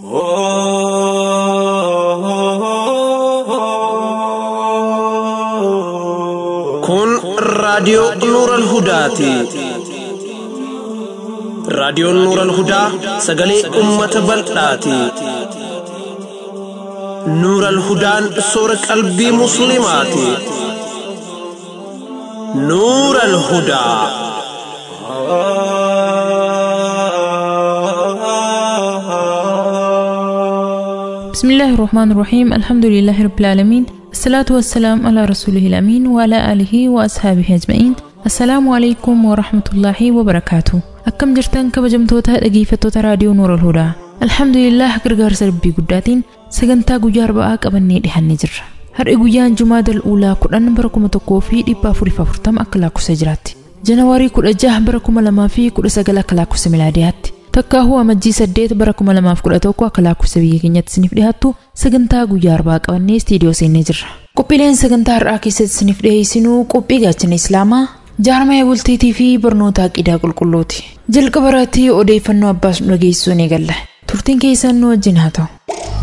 Kun raadiyoo Nuuran Hudaati. Raadiyoon Nuuran Hudaa sagalee uummata bal'aati. Nuuran Hudaan soora qalbii Musliimaati. Nuuran Hudaa. بسم الله الرحمن الرحيم الحمد لله رب العالمين الصلاة والسلام على رسوله الأمين وعلى آله وأصحابه أجمعين السلام عليكم ورحمة الله وبركاته أكم جرتان كبجمتوتا dhaggeeffattoota raadiyoo Nuur al-Hudaa Alhamdulillah gargaarsa rabbii guddaatiin sagantaa guyyaa arba'aa qabannee dhihannee jirra. Har'i guyyaan Jumaa Dal'uulaa kudhan bara kuma tokkoo fi dhibba afuriif afurtama akka lakkoofsa jiraatti. Janawaarii kudha jaha bara kuma lamaa fi kudha sagal akka lakkoofsa milaadiyaatti. Takkaahuu amajjii saddeet bara kuma lamaaf kudha tokko akka lakkoofsa biyya keenyatti isiniif dhiyaattu sagantaa guyyaa arbaa qabannee istiidiyoo seennee jirra. Qophiileen sagantaa har'aa keessatti isiniif dhiyeessinuu qophii gaachana Islaamaa jaarmaya bultiitii fi barnoota aqidaa qulqulluuti. Jalqaba irratti odeeffannoo abbaas nu dhageessisuu ni galla. Turtiin keessan nu wajjin haa ta'u.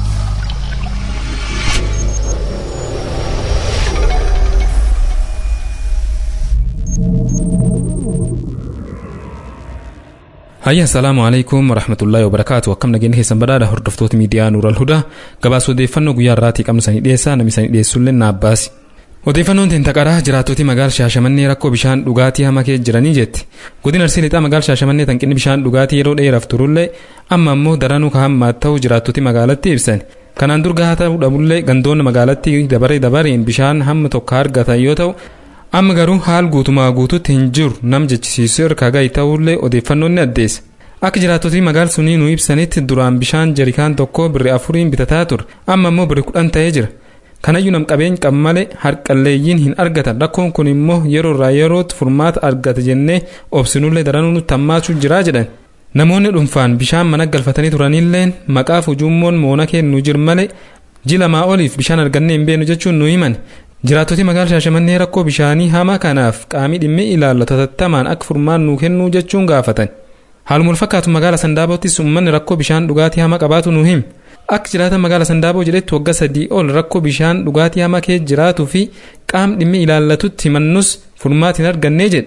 Hayya assalaamu alaikum warahmatullaahi wabarakaatu akkam nageenya keessan badhaadha hordoftoota miidiyaa Nuural Hudaa gabaasa odeeffannoo guyyaa irraatii qabnu sanii dhiyeessaa namni sanii dhiyeessullee na abbaasi. Odeeffannoon teentaqaraa jiraattota magaala Shaashamannee rakkoo bishaan dhugaatii hama keessa jiranii jetti. Godina Arsii Lixaa magaala Shaashamannee hanqinni bishaan dhugaatii yeroo dheeraaf turullee amma ammoo daranuu kaa'ammaa ta'uu jiraattoti magaalatti ibsan. Kanaan dur gahaa ta'uu dhabullee gandoonni magaalattii dabaree dabareen bishaan hamma tokko argatan yoo ta'u amma garuu haal guutumaa guututti hin jiru nam jechisiisu irra gahi ta'ullee odeeffannoon ni addeessa. Akka jiraattoti magaala sunii nu ibsanitti duraan bishaan jarikaan tokko birri afuriin bitataa ture amma ammoo birri kudhan ta'ee jira. Kanayyuu nam qabeenya qabu malee harqalleeyyiin hin argatan rakkoon kun immoo yeroo irraa yerootti furmaata argata jennee obsinullee daranuu nutti hammaachuu jira jedhan. Namoonni dhuunfaan bishaan mana galfatanii turanillee maqaaf ujummoon moona kennu jir malee ji lamaa oliif bishaan argannee hin beenu jechuun nu himan. Jiraattoti magaala Shaashamannee rakkoo bishaanii hamaa kanaaf qaamii dhimmi ilaallu tattamaan akka furmaanni nuu kennuu jechuun gaafatan. Haaluma wal fakkaatu magaala Sandaabottis uummanni rakkoo bishaan dhugaatii hamaa qabaatu nu hima. Akka jiraatan magaala Sandaaboo jedhetti waggaa sadii ol rakkoo bishaan dhugaatii hamaa keessa jiraatuu fi qaam dhimmi ilaallatutti himannus furmaata hin argannee jedhe.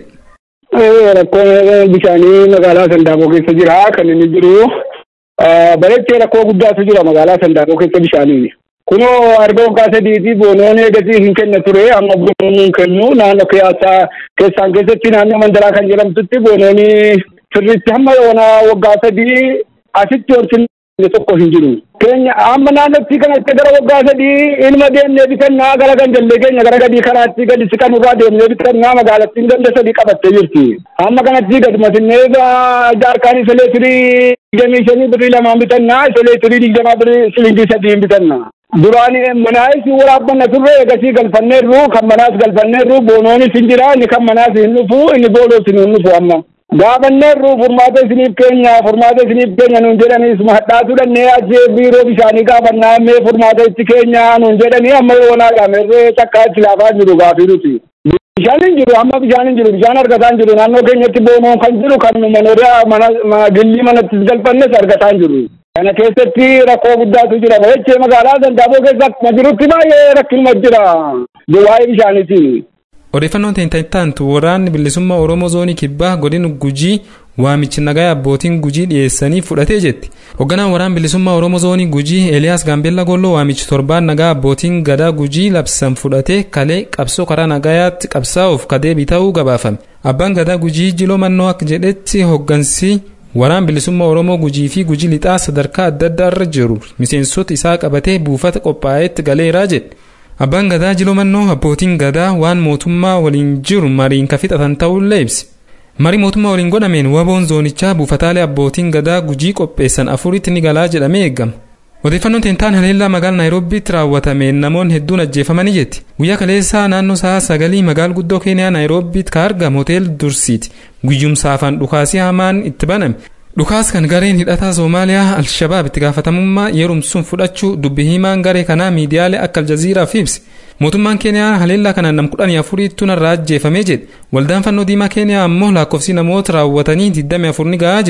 Rakkoon bishaanii magaalaa Sandaaboo keessa jira kan inni jiru bareechee rakkoo guddaatu jira magaalaa Sandaaboo keessa bishaanii. Kunoo argoon kaasa diitii boonoon eegasii hin kenna ture amma boonoon hin kennu naannoo keessaa keessaan keessatti naannoo mandaraa kan jedhamtutti boonoon sirriitti hamma yoona waggaa sadii asitti wanti tokko hin jiru. Keenya amma naannootti kanatti gara waggaa sadii ilma deemnee bitannaa gara gandallee keenya gara gadii karaatti gadi siqanurraa deemnee bitannaa magaalattiin ganda sadii qabattee jirti. Amma kanatti gadi masinnee jaarkaan isa leetirii digdamii shanii birrii lamaan bitannaa isa leetirii digdamaa birrii silingii sadiin bitannaa. Duraan manaas waraabbanna turre egasii galfanneerru kan manaas galfanneerru boonoonis hin jira inni kan manaas hin dhufu inni booloos hin dhufu amma. Gaafanneerru furmaata isiniif keenya furmaata isiniif keenya nuun jedhanii hadhaatu dhannee achii biiroo bishaanii gaafannaa mee furmaata itti keenya nuun jedhanii amma yoonaa dhaamerree takkaa itti laafaa jiru gaafii nuti. Bishaan hin jiru amma bishaan hin jiru bishaan argataa hin jiru naannoo keenyatti boonoon kan jiru kan manoota mana gillii manatti galfannes argataa hin jiru. Kana keessatti rakkoo guddaatu jira. Bareechee magaalaa Sandaaboo keessa akkuma jirutti baay'ee rakkinuma jira. Waa'ee bishaaniiti. Odeeffannoon teentaantu waraanni bilisummaa Oromoo zoonii kibbaa godina Gujii waamichi nagaa abbootiin Gujii dhiyeessanii fudhatee jetti. Hoogganaan waraana bilisummaa Oromoo zoonii Gujii Eeliyaas Gaambeellaa Golloo waamichi torbaan nagaa abbootiin gadaa Gujii labsan fudhatee kalee qabsoo karaa nagayaatti qabsaa'uuf kadeebii ta'uu gabaafame. Abbaan gadaa Gujii Jiloo Mannoo akka jedhetti hooggansi Waraan bilisummaa Oromoo gujii fi gujii lixaa sadarkaa adda addaa irra jiru miseensota isaa qabatee buufata qophaa'etti galeeraa jedhe. Abbaan gadaa jiloo mannoo abbootiin gadaa waan mootummaa waliin jiru mariin ka fixatan ta'ullee ibse. Marii mootummaa waliin godhameen waboon zoonichaa buufataalee abbootiin gadaa gujii qopheessan afuritti ni galaa jedhamee eegama. Odeeffannoon teentaan haleellaa magaalaa Naayiroobiitti raawwatameen namoonni hedduun ajjeefamanii jetti. Guyyaa kaleessaa naannoo sa'a sagalii magaala guddoo Keeniyaa Naayiroobiitti ka argamu hotel Dursiiti. Guyyumsaa afaan dhukaasii hamaan itti baname. Dhukaas kan gareen hidhataa Soomaaliyaa Alshabaab itti gaafatamummaa yerumsuun fudhachuu dubbi himaan garee kanaa miidiyaalee akka Aljaziiraaf ibse. Mootummaan Keeniyaa haleellaa kanaan nam kudhanii afuriitti narraa ajjeefamee jedhe. Waldaan fannoo diimaa Keeniyaa ammoo lakkoofsi namoota raawwatanii 24 ni gahaa jedhe.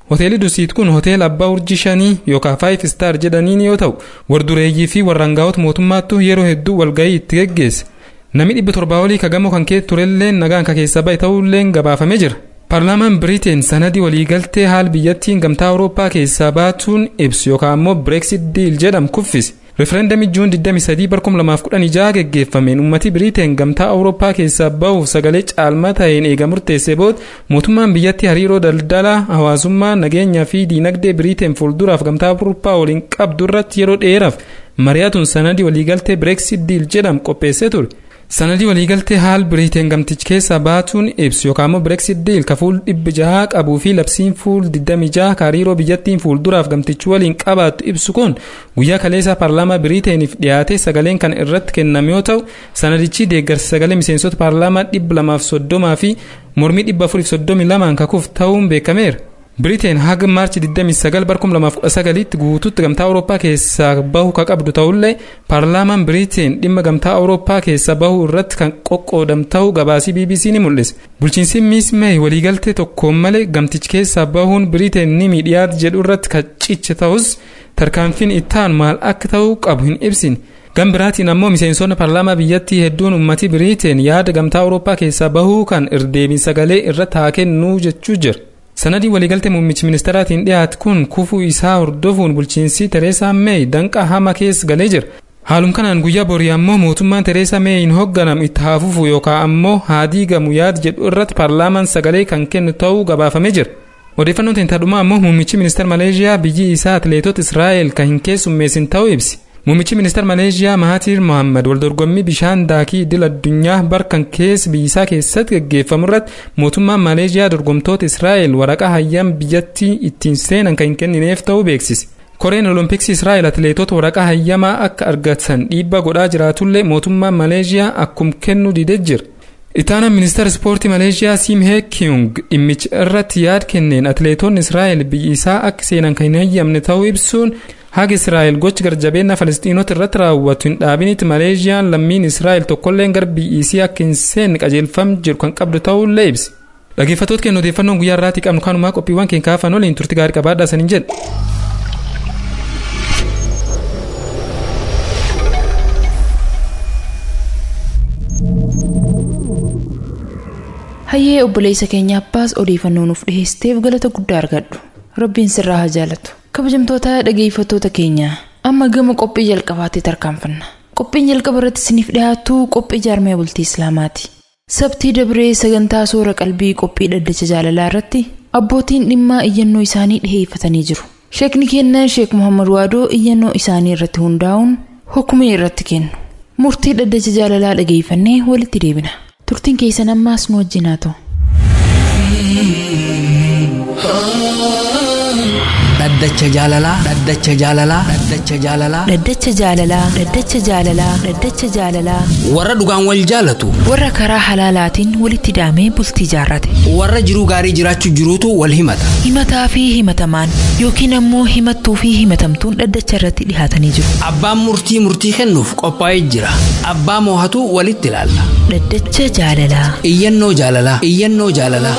hoteelli dusiit kun hoteela abbaa urjii shanii yookaan faayif istaar jedhaniin yoo ta'u wardureeyyii fi warraangaa'ota mootummaattu yeroo hedduu walgahii itti geggeesse namni dhibba torbaa olii kagamoo kan keessa turelleen nagaan ka keessa bahe ta'ulleen gabaafamee jira paarlaamaan biriteen sanadii waliigaltee haal biyyattiin gamtaa awurooppaa keessaa baatuun ibsu yookaan ammoo bireeksit diil jedhamu kuffise refereendamii juun 23 bar 2016 geggeeffameen ummati biriteen gamtaa awurooppaa keessaa bahuuf sagalee caalmaa ta'een eega murteesse booda mootummaan biyyatti hariiroo daldalaa hawaasummaa nageenyaa fi diinagdee biriteen fuulduraaf gamtaa awurooppaa waliin qabdu irratti yeroo dheeraaf mari'atuun sanadii waliigaltee bireeksit diil jedhamu qopheessee ture. sanadii waliigaltee haal biriiteen gamtichi keessaa baatuun ibsu yookaan immoo bireeksit diil ka fuul dhibbi jahaa qabuu fi labsiin fuul 26 ka hariiroo biyyattiin fuulduraaf gamtichi waliin qabaattu ibsu kun guyyaa kaleessaa paarlaamaa biriiteeniif dhiyaate sagaleen kan irratti kenname yoo ta'u sanadichi deeggarsa sagalee miseensota paarlaamaa dhibba lamaaf soddomaa fi mormii dhibba afuriif soddomii lamaan kakuuf ta'uun beekameera. biriteen haga maarchi 29 bar 2019tti guutuutti gamtaa awurooppaa keessaa bahu ka qabdu ta'ullee paarlaamaan biriteen dhimma gamtaa awurooppaa keessaa bahu irratti kan qoqqoodam ta'uu gabaasii bbc ni mul'ise bulchiinsi miis meey waliigaltee tokkoon malee gamtichi keessaa bahuun biriteen ni miidhiyaat jedhu irratti kan ciche ta'us tarkaanfiin ittaan maal akka ta'uu qabu hin ibsine gam biraatiin ammoo miseensonni paarlaamaa biyyattii hedduun ummati biriteen yaada gamtaa awurooppaa keessaa bahuu kan irdeebiin sagalee irratti haa kennuu jechuu jira. sanadii waliigaltee muummichi ministeeraatiin dhiyaate kun kufuu isaa hordofuun bulchiinsi tereesaa meey danqa hama keessa galee jira haalum kanaan guyyaa borii ammoo mootummaan tereesaa meeyin hoogganamu itti haa fufu yookaan ammoo haa diigamu yaada jedhu irratti paarlaamaan sagalee kan kennu ta'uu gabaafamee jira odeeffannoon tintadhumaa ammoo muummichi ministeera maleeshiyaa biyyi isaa atileetota israa'el kan hin keessummeessin ta'uu ibsi muummichi ministeera maleeshiyaa mahaatiir mohammad waldorgommii bishaan daakii idil addunyaa barkan keessa biyyisaa keessatti gaggeeffamu irratti mootummaan maleeshiyaa dorgomtoota israa'el waraqaa hayyam biyyattii ittiin seenan kan hin kennineef ta'uu beeksise koreen olompiksi israa'el atileetota waraqaa hayyamaa akka argatan dhiibbaa godhaa jiraatullee mootummaan maleeshiyaa akkum kennu didee jira Itaanaan ministeera ispoortii Maleeshiyaa Sim Hee Kyung dhimmicha irratti yaada kenneen atileetonni Israa'el biyyi isaa akka seenan kan hin hayyamne ta'uu ibsuun haga Israa'el gochi garjabeenya Falisxiinota irratti raawwatu hin dhaabinitti Maleeshiyaan lammiin Israa'el tokkolleen gara biyyi isii akka hin seenne qajeelfam jiru kan qabdu ta'uullee ibsi. Dhaggeeffattoota keenya odeeffannoon guyyaa irraatii qabnu kanumaa qophiiwwan keenya kaafan waliin turti gaarii qabaadhaa saniin jedha. hayyee obboleessa keenya abbaas odeeffannoo nuuf dhiheesseef galata guddaa argadhu rabbiin sirraa haa jaalatu kabajamtoota dhageeffattoota keenya amma gama qophii jalqabaatti tarkaanfanna qophiin jalqaba irratti isiniif dhiyaatu qophii jaarmee bultii islaamaati sabtii dabree sagantaa soora qalbii qophii dhaddacha jaalalaa irratti abbootiin dhimmaa iyyannoo isaanii dhiheeffatanii jiru sheekni keenya sheek muhammad waadoo iyyannoo isaanii irratti hundaa'uun hukumee irratti kennu murtii dhaddacha jaalalaa dhageeffannee walitti deebina turtiin keessan ammaas nu wajjin haa ta'u. dhaddacha jaalalaa dhaddacha jaalalaa dhaddacha jaalalaa dhaddacha jaalalaa dhaddacha jaalalaa dhaddacha jaalalaa warra dhugaan wal jaalatu warra karaa halaalaatiin walitti daamee bultii jaarrate warra jiruu gaarii jiraachuu jiruutu wal himata himataa fi himatamaan yookiin ammoo himattuu fi himatamtuun dhaddacha irratti dhihaatanii jiru abbaan murtii murtii kennuuf qophaa'ee jira abbaa moohatu walitti ilaalla dhaddacha jaalalaa iyyannoo jaalalaa iyyannoo jaalalaa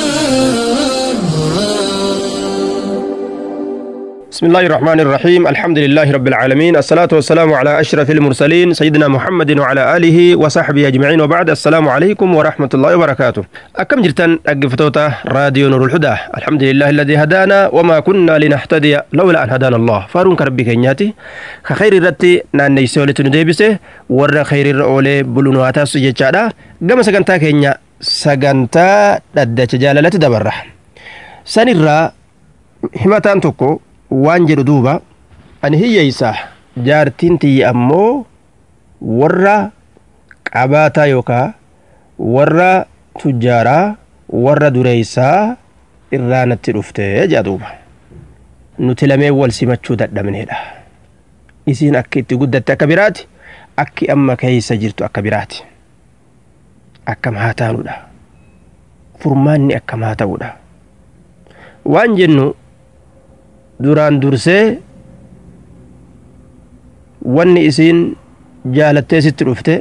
بسم الله الرحمن الرحيم الحمد لله رب العالمين الصلاة والسلام على أشرف المرسلين سيدنا محمد وعلى آله وصحبه أجمعين وبعد السلام عليكم ورحمة الله وبركاته أكم جرتن أقفتوتا راديو نور الهدى الحمد لله الذي هدانا وما كنا لنهتدي لولا أن هدانا الله فارون كربي كينياتي خير الرتي نان نيسولة نديبسه ور خير الرؤولي بلونواتا سجيتشادا قام سقنتا كينيا سقنتا لدى جالالة دبرة سنرى himataan tokko waan jedhu duuba ani hiyyeeysa jaartiin tiyya ammoo warra qabaataa yookaa warra tujjaaraa warra dureeysaa irraa natti dhufte jedha duuba nuti lamee wal simachuu dadhabneedha isiin akka itti guddatte akka biraati akki amma keeysa jirtu akka biraati akkam haa taanudha furmaanni akkam haa ta'udha waan jennu duraan dursee wanni isiin jaalattee sitti dhufte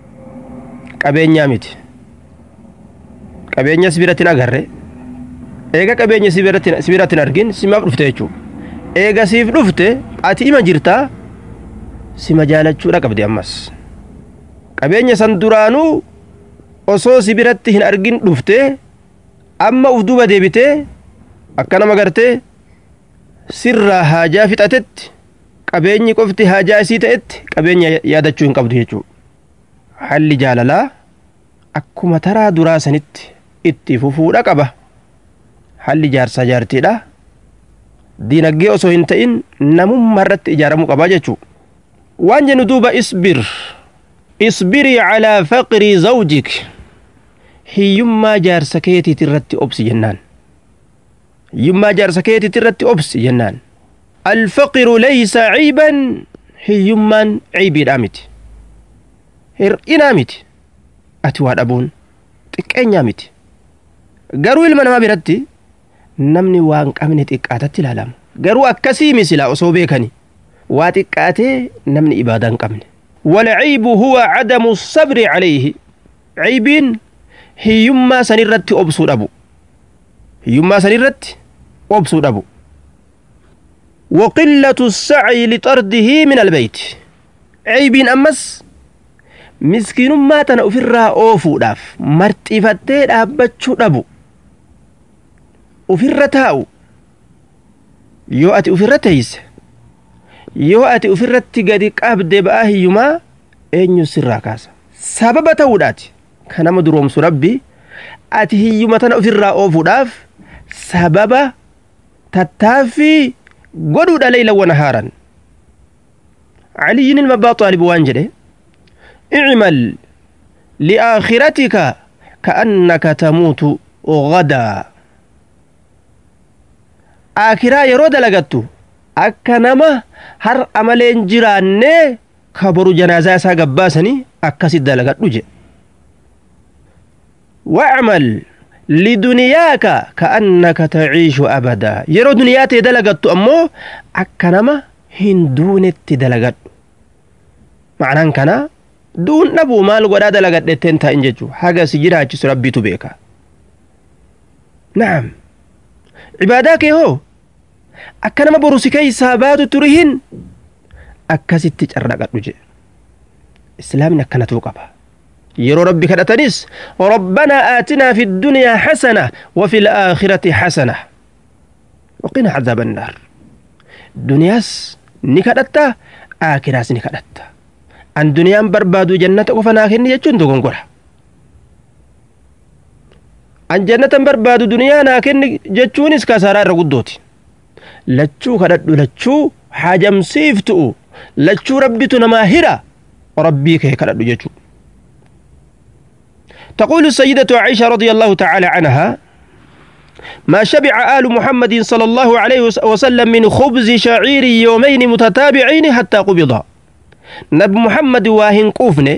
qabeenyaa miti qabeenyas biratti hin agarre eega qabeenya si biratti hin argin simaaf dhufte jechuudha eega siif dhufte ati ima jirtaa sima jaalachuudha qabdi ammas qabeenya san duraanuu osoo si biratti hin argin dhufte amma uf duuba deebitee akka nama gartee sirraa haajaa fixatetti qabeenyi qofti haajaa isii ta'etti qabeenya yaadachuu hin qabdu jechuudha halli jaalalaa akkuma taraa duraa sanitti itti fufuudha qaba halli jaarsaa jaartiidha diinaggee osoo hin ta'in namummaa irratti ijaaramuu qabaa jechuudha waan jennu duuba isbir isbirii calaa faqrii zawjik hiyyummaa jaarsa keetiit irratti obsi jennaan hiyyummaa jaarsa keetiit irratti obsi jennaan alfaqiru laysa ciiban hiyyummaan ciibiidhaa miti hir'inaa miti ati waa dhabuun xiqqeenyaa miti garuu ilma namaa biratti namni waan qabne xiqqaatatti ilaalama garuu akkasii misila osoo beekani waa xiqqaatee namni ibaadaa hin qabne والعيب هو عدم الصبر عليه عيبين hiyyummaa sanirratti obsuu dhabu hiyyummaa sanirratti obsuu dhabu وقلة السعي لطرده من البيت عيبين أمس مسكين ما تنا أفرها أوفو داف مرتفتي دابتشو دابو أفرها تاو يو أتي أفرها تيس يو أتي أفرها تقدي قابد بآه يما أين يسرها كاسا سبب توداتي kan nama duroomsu rabbi ati hiyyuma tana ofirraa oofuudhaaf sababa tattaaffii godhuudha leeylan haaran علي ilma abbaa xaalib waan jedhe اعمل لآخرتك كأنك تموت غدا آخرا yeroo dalagattu akka nama har amaleen jiraanne kaboru janaazaa isaa gabbaasanii akkasit dalagadhu jedhe واعمل لدنياك كأنك تعيش أبدا يرو دنيا تدلغت أمو أكنما هندون تدلغت معنى كنا دون نبو مال ولا دلغت تنتا إنججو حاجة سجرها جس ربي تبيكا نعم عباداك هو أكنما بروسكي سابات ترهن أكست تجرقت وجه إسلامنا كانت وقبها يرو ربي كدتنيس ربنا آتنا في الدنيا حسنة وفي الآخرة حسنة وقنا عذاب النار دنياس نكدتا آخراس نكدتا أن دنيا بربادو جنة وفنا كن يجون دون قرى أن جنة بربادو دنيا ناكن جتشونيس كسارة رقدوتي لتشو كدتو لتشو حاجم سيفتو لتشو ربي تنماهرة ربي كي كدتو جتشو تقول السيدة عائشة رضي الله تعالى عنها ما شبع آل محمد صلى الله عليه وسلم من خبز شعير يومين متتابعين حتى قبض نبي محمد واهن قوفني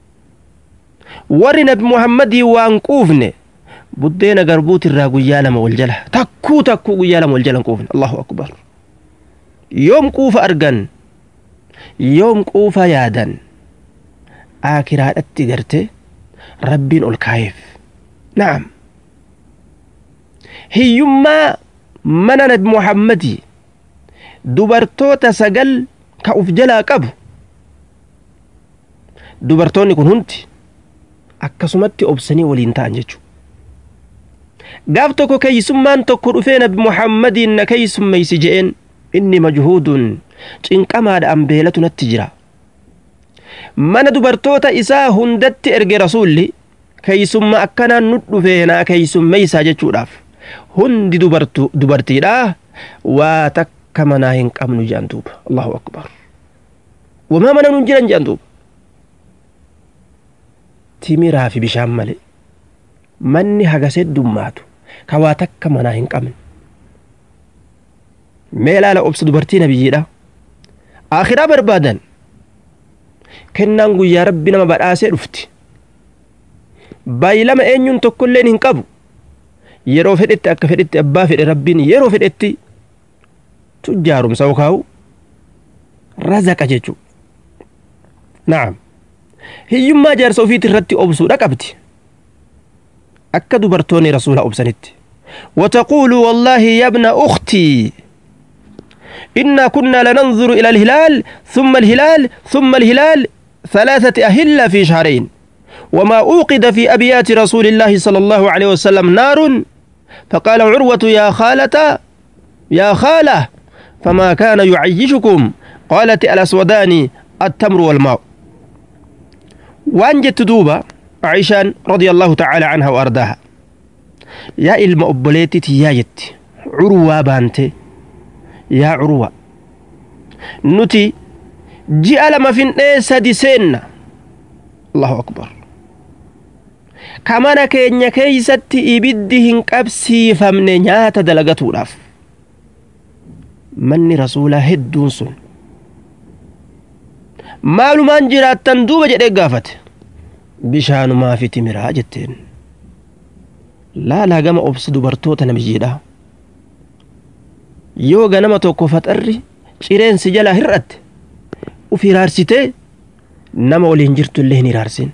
ور نبي محمد وان قوفني بدينا قربوت الراقو يالم والجلة تكو تكو يالم والجلة قوفن الله أكبر يوم قوف أرقن يوم قوف يادا آكرات أتقرتي rabbiin ol kaayeef na'am hiyyummaa mana nabi muhammadii dubartoota sagal ka uf jalaa qabu dubartoonni kun hundi akkasumatti obsanii waliin ta'an jechuudha gaaf tokko keeysummaan tokko dhufee nabi muhammadiin na keeysummeeysi je'een inni majhuudun cinqamaadha ambeelatu natti jira mana dubartoota isaa hundatti erge rasuulli keeysumma akkanaan nu dhufee naa keeysummeeysaa jechuudhaaf hundi dubartiidha waa takka manaa hin qabnu jedhan duuba allahu akbar wamaa mana nun jiran jedhan duuba timiraa fi bishaan male manni hagasee dummaatu ka waa takka manaa hin qabne mee ilaala obsa dubartii nabiyyiidha akhiraa barbaadan kennaan guyyaa rabbi nama badhaasee dhufti baay'ilama eenyuun tokkolleen hin qabu yeroo fedhetti akka fedhetti abbaa fedhe rabbiin yeroo fedhetti tujjaarumsa yookaan razaqa jechuu na'am hiyyummaa jaarsa ofiiti irratti obsuudha qabdi akka dubartoonni rasuula obsanitti وتقول والله يا ابن أختي إنا كنا لننظر إلى الهلال ثم الهلال ثم الهلال ثلاثة أهلة في شهرين وما أوقد في أبيات رسول الله صلى الله عليه وسلم نار فقال عروة يا خالة يا خالة فما كان يعيشكم قالت الأسودان التمر والماء وأن جت دوبة عائشة رضي الله تعالى عنها وأرضاها يا إلما أبليتي يا جت عروة بانتي يا عروة نتي جاء لما في سدي سنة الله أكبر كمان كينيا كيست إبدهن قبسي فمن نيات دلغتو لاف manni rasuulaa hedduun sun maalumaan jiraattan duuba jedhee gaafate bishaanumaa fi timiraa jetteen laalaa gama obsi dubartoota namiyyiidha yoo ganama tokko faxarri cireensi jalaa hir'atte uf hiraarsitee nama waliin jirtu illee hin hiraarsin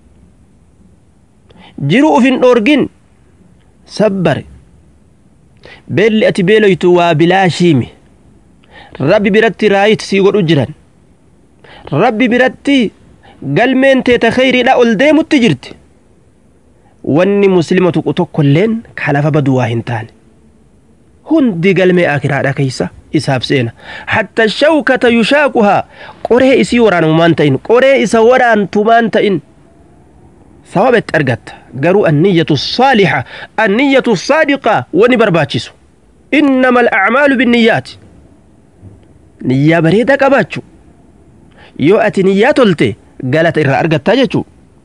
jiru uf hin dhoorgin sabbare beelli ati beeloytu waa bilaashiimi rabbi biratti raayit sii godhu jiran rabbi biratti galmeen teeta kheyriidha ol deemutti jirti wanni muslima tuqu tokkolleen kalafa badu waa hin taane hundi galmee akiraadha keeysa isaaf seena hatta shawkata yushaaquhaa qoree isii waraanamumaan ta'in qoree isa waraantumaan ta'in sawabetti argatta garuu anniyyatu saalixa anniyyatu saadiqa wani barbaachisu innama alacmaalu binniyyaati niyyaa bareedaa qabaachu yoo ati niyyaa tolte galata irraa argattaa jechuu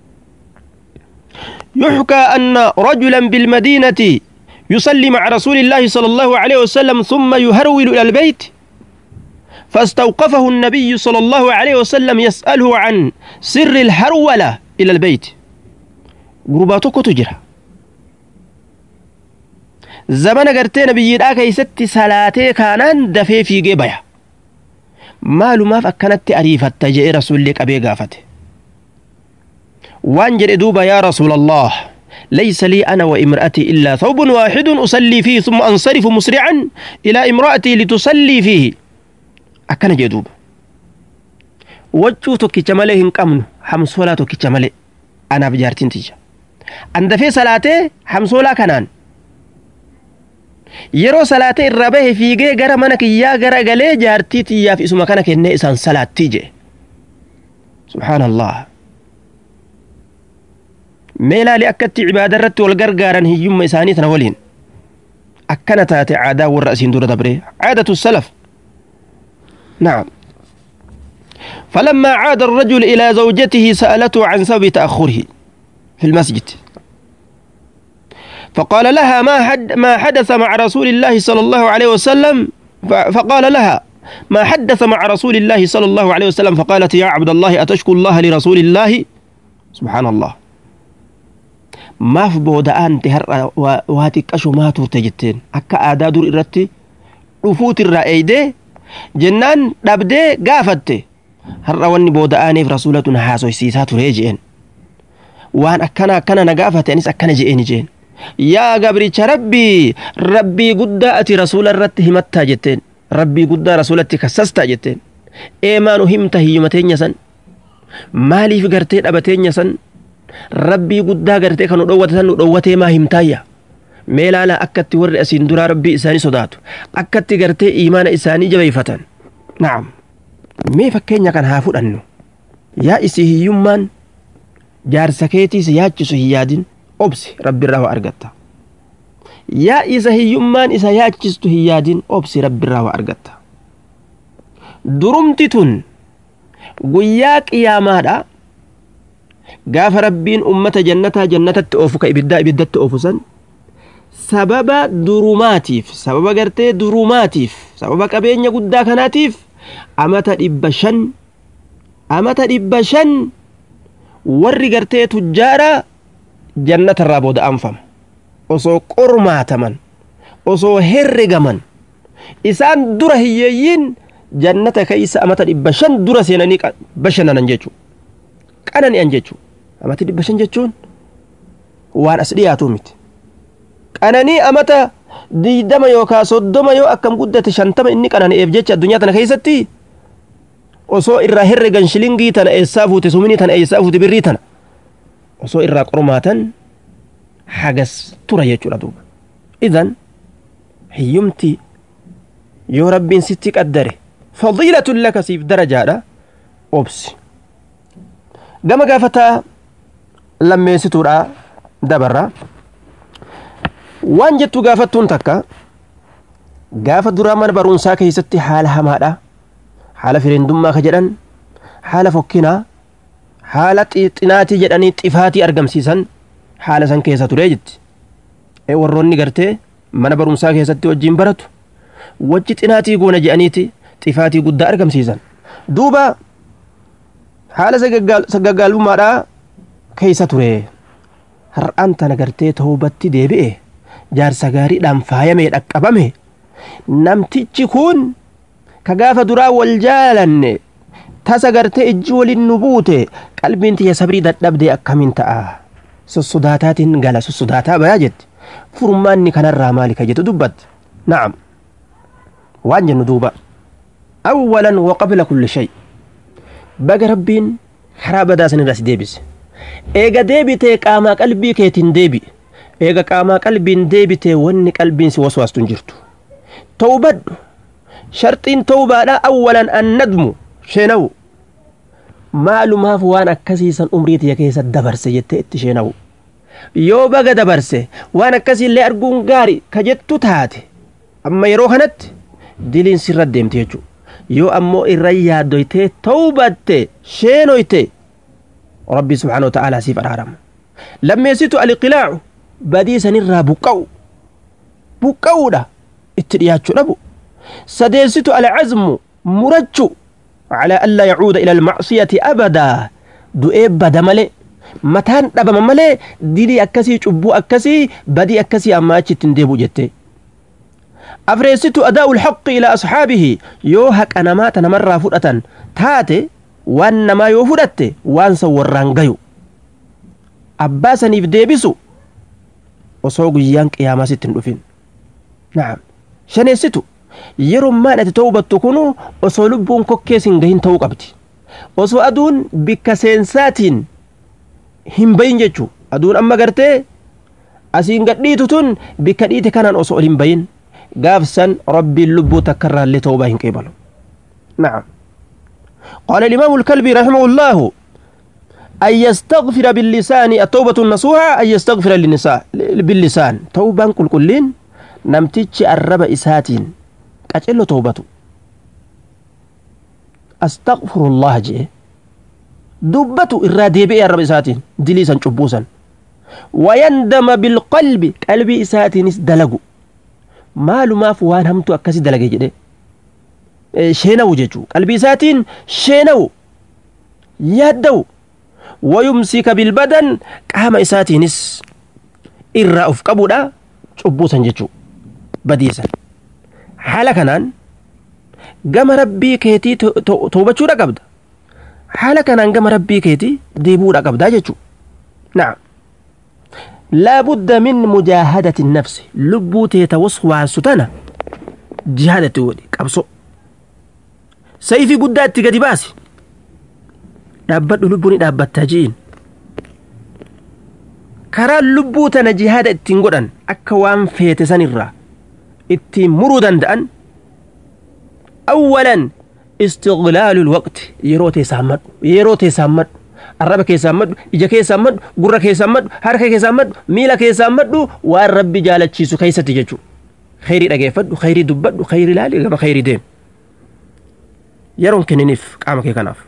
يحكى أن رجلا بالمدينة يصلي مع رسول الله صلى الله عليه وسلم ثم يهرول إلى البيت فاستوقفه النبي صلى الله عليه وسلم يسأله عن سر الهرولة إلى البيت قرباتك تجرى زمن قرتين بيداك يست سلاتي كانان دفي في جيبايا مالو ما فكنت أريفة جاء رسول لك أبي قافته وانجر دوبا يا رسول الله ليس لي أنا وامرأتي إلا ثوب واحد أصلي فيه ثم أنصرف مسرعا إلى امرأتي لتصلي فيه أكن جدوب وجو توكي جمالي هنقمن حمسولا توكي جمالي أنا بجارتين تيجا عند في صلاتي حمسولا كنان yeroo salaatee irra bahe fiigee gara mana kiyyaa gara galee jaartii tiyyaaf isuma kana kennee isaan salaattii jee subhaanallah mee laali akkatti cibaada irratti wal gargaaran hiyyumma isaanii tana waliin akkana taate aadaa warra asiin dura dabre caadatu salaf نعم فلما عاد الرجل إلى زوجته سألته عن سبب تأخره في المسجد فقال لها ما حد ما حدث مع رسول الله صلى الله عليه وسلم فقال لها ما حدث مع رسول الله صلى الله عليه وسلم فقالت يا عبد الله أتشكو الله لرسول الله سبحان الله maaf booda'aante har'a waa xiqqasho maa turte jetteen akka aadaa dur irratti dhufuutirraa eeydee jennaan dhabdee gaafatte har'a wanni booda'aaneef rasuulatun haasoysiisaa turee jeen waan akkana akkana na gaafate anis akkana je'eeni jeen yaa gabricha rabbii rabbii guddaa ati rasuula irratti himattaa jetteen rabbii guddaa rasuulatti kassastaa jetteen eemaanu himta hiyyuma teenya san maaliif gartee dhabateenya san rabbii guddaa gartee kan nu dhowwate san nu dhowwatee maa himtaayya mee laala akkatti warri asiin duraa rabbii isaanii sodaatu akkatti gartee iimaana isaanii jabeeffatan na'am mee fakkeenya kan haa fudhannu yaa isi hiyyummaan jaarsa keetiis yaachisu hin yaadin obsi rabbirraa waa argatta yaa isa hiyyummaan isa yaachistu hin yaadin obsi rabbirraa waa argatta durumti tun guyyaa qiyaamaadha gaafa rabbiin ummata jannataa jannatatti oofu ka ibiddaa ibiddatti oofu san sababa durumaatiif sababa gartee durumaatiif sababa qabeenya guddaa kanaatiif amata dhibba shan amata dhibba shan warri gartee tujjaara jannatarraa booda anfama osoo qormaataman osoo herregaman isaan dura hiyyeeyyiin jannata keeysa amata dhibba shan dura seenanii bashannanan jechuu qanani'an jechuu amati dhibba shan jechuun waan as dhiyaatu miti qananii amata diidama yookaa soddoma yoo akkam guddate shantama inni qanani'eef jecha addunyaa tana keessatti osoo irraa herregan shilingii tana eessaa fuute suminii tana eessaa fuute birrii tana osoo irraa qormaatan hagas tura jechuudha duuba idan hiyyumti yoo rabbiin sitti qaddare fadiilatun laka siif darajaadha obsi gama gaafataa lammeessituudha dabarra waan jettu gaafattuun takka gaafa duraa mana barumsaa keessatti haala hamaadha haala fireendummaa ka jedhan haala fokkinaa haala xinaatii jedhanii xifaatii argamsiisan haala san keessa ture jetti warroonni gartee mana barumsaa keessatti wajjiin baratu wajji xinaatii goona jedhaniiti xifaatii guddaa argamsiisan duuba haala sagaggaalummaadhaa keessa ture har'aan tana gartee toobatti deebi'e jaarsa gaariidhaan faayamee dhaqqabame namtichi kun ka gaafa duraa wal jaalanne tasa gartee ijji waliin nu buute qalbiin tiyya sabrii dadhabdee akkamiin ta'a sossodaataatiin gala sossodaataa bayaa jetti furmaanni kanarraa maali ka jettu dubbatte na'am waan jennu duuba awwalan waqabla kulli shay baga rabbiin karaa badaa sanirraa si deebise eega deebitee qaamaa qalbii keetiin deebi'e eega qaamaa qalbiin deebitee wanni qalbiin si waswaastu hin jirtu tawbadhu sharxiin tawbaadha awwalan annadmu sheenawu maalumaaf waan akkasiisan umrii tiyya keessa dabarse jettee itti sheenawu yoo baga dabarse waan akkasiillee arguun gaari ka jettu taate amma yeroo kanatti diliin sirra deemte jechuudha yoo ammoo irra yaaddoytee tawbatte sheenoyte rabbi subhaanahu wa ta'aalaa siif araarama lammeessitu aliqilaacu badii sanirraa buqqa'u buqqa'uudha itti dhiyaachuu dhabu sadeessitu alcazmu murachu على ألا يعود إلى المعصية أبدا دؤيب بدا ملي متان دبا ملي ديلي أكسي شبو أكسي بدي أكسي أما تنديبو جتي أفريست أداء الحق إلى أصحابه يوهك أنا ما تنمر فرأة تاتي وان ما يوفرت وان سوران غيو أباسا نفديبسو وصوغ يانك يا ما ستن نعم شنيستو yerummaan ati tawbattu kunu osoo lubbuun kokkees hin gahin ta'uu qabdi osoo aduun bikka seensaatiin hin bayin jechuu aduun amma gartee asiin gadhiitu tun bikka dhiite kanaan osoo ol hin bayin gaafsan rabbiin lubbuu takkarraallee tawbaa hin qeebalu نعم قال الإمام الكلبي رحمه الله أن يستغفر باللسان التوبة النصوحة أن يستغفر للنساء باللسان توبة كل كلين نمتج الرب إساتين qacello toobatu astaqfirullah jee dubbatu irraa deebi'ee arraba isaatiin dilii san cubbuu san wayandama bilqalbi qalbii isaatiinis dalagu maalumaaf waan hamtu akkasi dalage jedhe sheenawu jechuu qalbii isaatiin sheenawu yaaddawu wayumsika bilbadan qaama isaatiinis irraa of qabuudha cubbuu san jechuu badiisan haala kanaan gama rabbii keetii toobachuudha qabda haala kanaan gama rabbii keetii deebuudha qabdaa jechuu na'am laabudda min mujaahadati nafsi lubbuu teeta waswaasu tana jihaadatti godhi qabso sayfii guddaa itti gadi baasi dhaabbadhu lubbuun dhaabbattaa ji'iin karaan lubbuu tana jihaada ittiin godhan akka waan feete sanirraa ittiin muruu danda'an awwalan istiqlaalu lwaqti yeroo teessaan madhu yeroo teessaan madhu arraba keessaan madhu ija keessaan madhu gurra keessaan madhu harka keessaan madhu miila keessaan madhu waan rabbi jaalachiisu keessatti jechuu khayrii dhageeffadhu khayrii dubbadhu khayrii ilaali gama khayrii deem yeroon kenniniif qaama kee kanaaf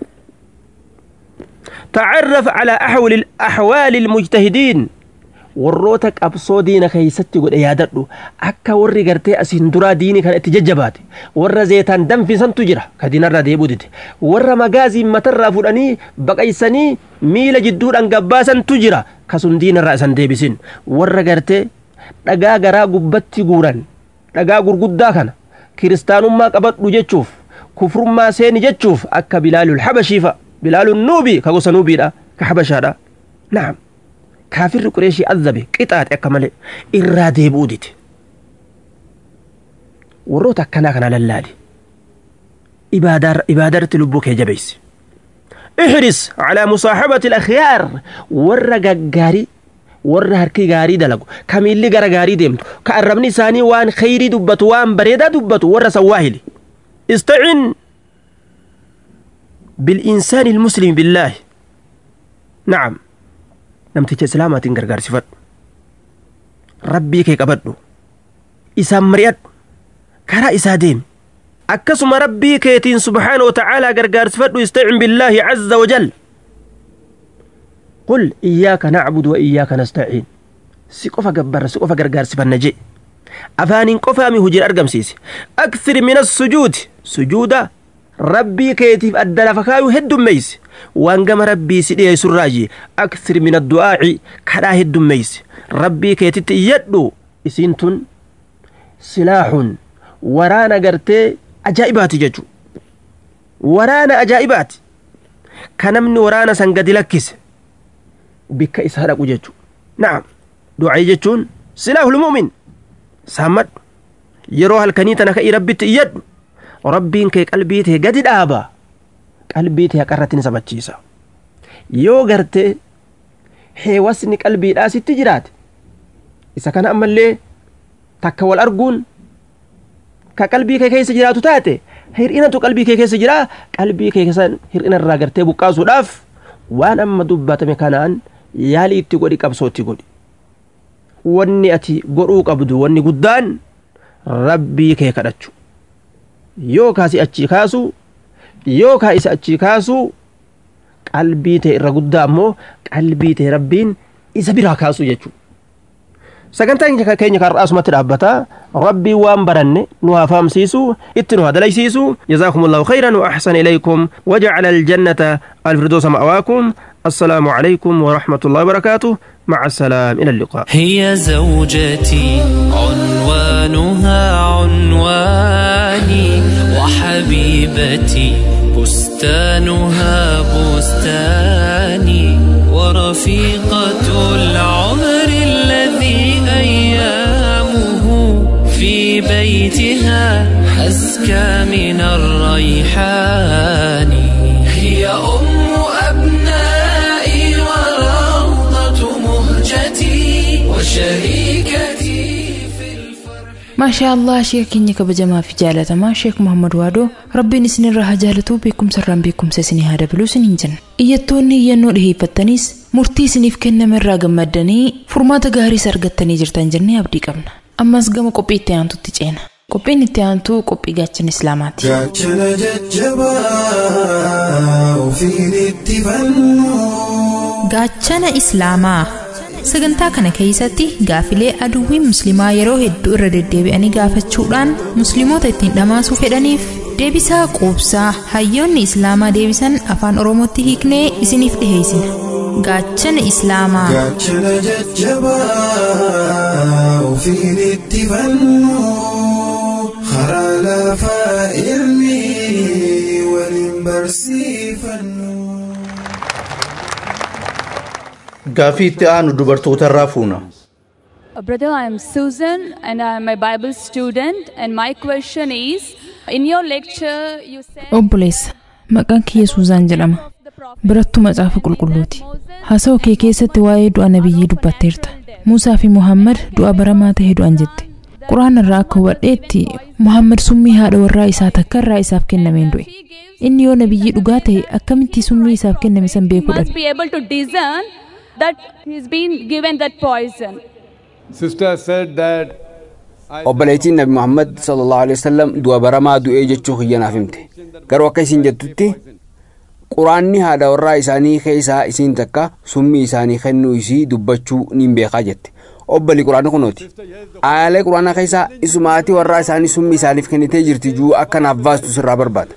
تعرف على أحوال الأحوال المجتهدين warroota qabsoo diina keeysatti godhe yaadadhu akka warri gartee asiin duraa diini kana itti jajjabaate warra zeetaan danfisantu jira ka diinarraa deebuu dide warra magaaziin matarraa fudhanii baqaysanii miila jidduudhaan gabbaasantu jira kasun diinarraa isan deebisin warra gartee dhagaa garaa gubbatti guuran dhagaa gurguddaa kana kiristaanummaa qabadhu jechuuf kufrummaa seeni jechuuf akka bilaalul habashiifa bilaalun nuubii ka gosa nuubiidha ka habashaadha naam kaafirri qureeshii azabe qixaaxe akka malee irraa deebi'uu dide warroota akkanaa kana lallaali ibaadarratti lubbuu kee jabeessi احرص على مصاحبة الأخيار ورا غاري ورا هركي غاري دلقو كميلي غرا غاري ديمتو كأربني ساني وان خيري دبتو وان بريدا دبتو ورا سواهلي استعن بالإنسان المسلم بالله نعم نمتك سلامة غرغار صفت ربي كي قبضو إسام مريد كرا إسا ديم akkasuma rabbii keetiin subhaanahu watacaalaa gargaarsifadhu istacin billaahi caza wajal qul iyyaaka nacbudu wa iyyaaka nastaciin si qofa gabbarra si qofa gargaarsifanna jee afaaniin qofaami hujii argamsiise akthir min assujuudi sujuuda rabbii keetiif adda lafa kaayuu heddummeeyse waan gama rabbii si dhiyeessurraaji akthir min addu'aaci kadhaa heddummeeyse rabbii keetitti iyyadhu isiin tun silaaxun waraana gartee ajaa'ibaati jechuudha. Waraana ajaa'ibaati. Kan namni waraana san gadi lakkise bikka isaa dhaqu jechuudha. Na'am. Du'aa jechuun silaa hulmuumin. Saammadhu. Yeroo halkanii tana ka'ii rabbitti iyyadhu. Rabbiin kee qalbii tee gadi dhaaba. Qalbii tee haqarratti ni sabachiisa. Yoo gartee heewasni qalbiidhaa sitti jiraate isa kana ammallee takka wal arguun ka qalbii kee keessa jiraatu taate hir'inatu qalbii kee keessa jira qalbii kee keessa hir'ina irraa gartee buqqaasuudhaaf waan amma dubbatame kanaan yaalii itti godhi qabsoo itti godhi wanni ati godhuu qabdu wanni guddaan rabbii kee kadhachu yoo kaasi achii kaasu yoo kaa isa achii kaasu qalbii tee irra guddaa ammoo qalbii tee rabbiin isa biraa kaasu jechuudha. sagantaan keenya kan asumatti dhaabbata rabbii waan baranne nu haa fahamsiisu itti nu haa dalaysiisu jazaakum allahu khayran wa ahsana ilaykum wajacala aljannata alfirdoosa ma'waakum السلام عليكم ورحمة الله وبركاته مع السلام إلى اللقاء هي زوجتي عنوانها عنواني وحبيبتي بستانها بستاني ورفيقة العمر الذي أيامه في بيتها أزكى من الريحان هي أم أبنائي وروضة مهجتي وشريكتي في الفرح maashaa allah sheeka keenya kabajamaa fi jaalatamaa sheek muhammad waadoo rabbiin isinirraa haa jaalatuu beekumsarraan beekumsa isinii haa dabaluu isiniin jenna iyyattoonni iyyannoo dhiheeffattanis murtii isiniif kenname irraa gammaddanii furmaata gaariis argattanii jirtan jennee abdii qabna ammas gama qophii itti aantutti ceena qophiin itti aantuu qophii gaachana islaamaati gaachana jajjabaa ofiin itti fannu gaachana islaamaa sagantaa kana keessatti gaafilee aduwwiin musliimaa yeroo hedduu irra deddeebi'anii gaafachuudhaan musliimoota ittiin dhamaasuu fedhaniif deebisaa quubsaa hayyoonni islaamaa deebisan afaan oromootti hiiknee isiniif dhiheessina gaachana islaamaa gaachana jajjabaa ofiin itti fannu karaa lafaa ilmi waliin barsiifannu. Gaaffii itti aanu dubartoota irraa fuuna. Uh, Brother, I am Susan and I am a Bible student. And my question is In your lecture, you said. obboleessa maqaan kiyya suuzaan jedhama birattuu macaafa qulqulluuti haasa'u kee keessatti waa'ee du'a nabiyyii dubbatteerta muusaa fi muhammad du'a baramaa ta'e du'an jette quraan irraa akka hubadheetti muhammad summii haadha warraa isaa takka irraa isaaf kennameen du'e inni yoo nabiyyii dhugaa ta'e akkamitti summii isaaf kenname san beekuu must dhabe be able to discern that he's been given that poison. Sister said that obboleettiin nabi muhammad sallallahu alaihi wasallam du'a baramaa du'ee jechuu kiyyanaaf himte garuu akka isin jettutti quraanni haadha warraa isaanii keessaa isiin takka summii isaanii kennuu isii dubbachuu niin beekaa jette obboli quraanni kunooti aayalee quraanaa keessaa isumaatii warraa isaanii summii isaaniif kennitee jirti juu akka naaf baastu sirraa barbaada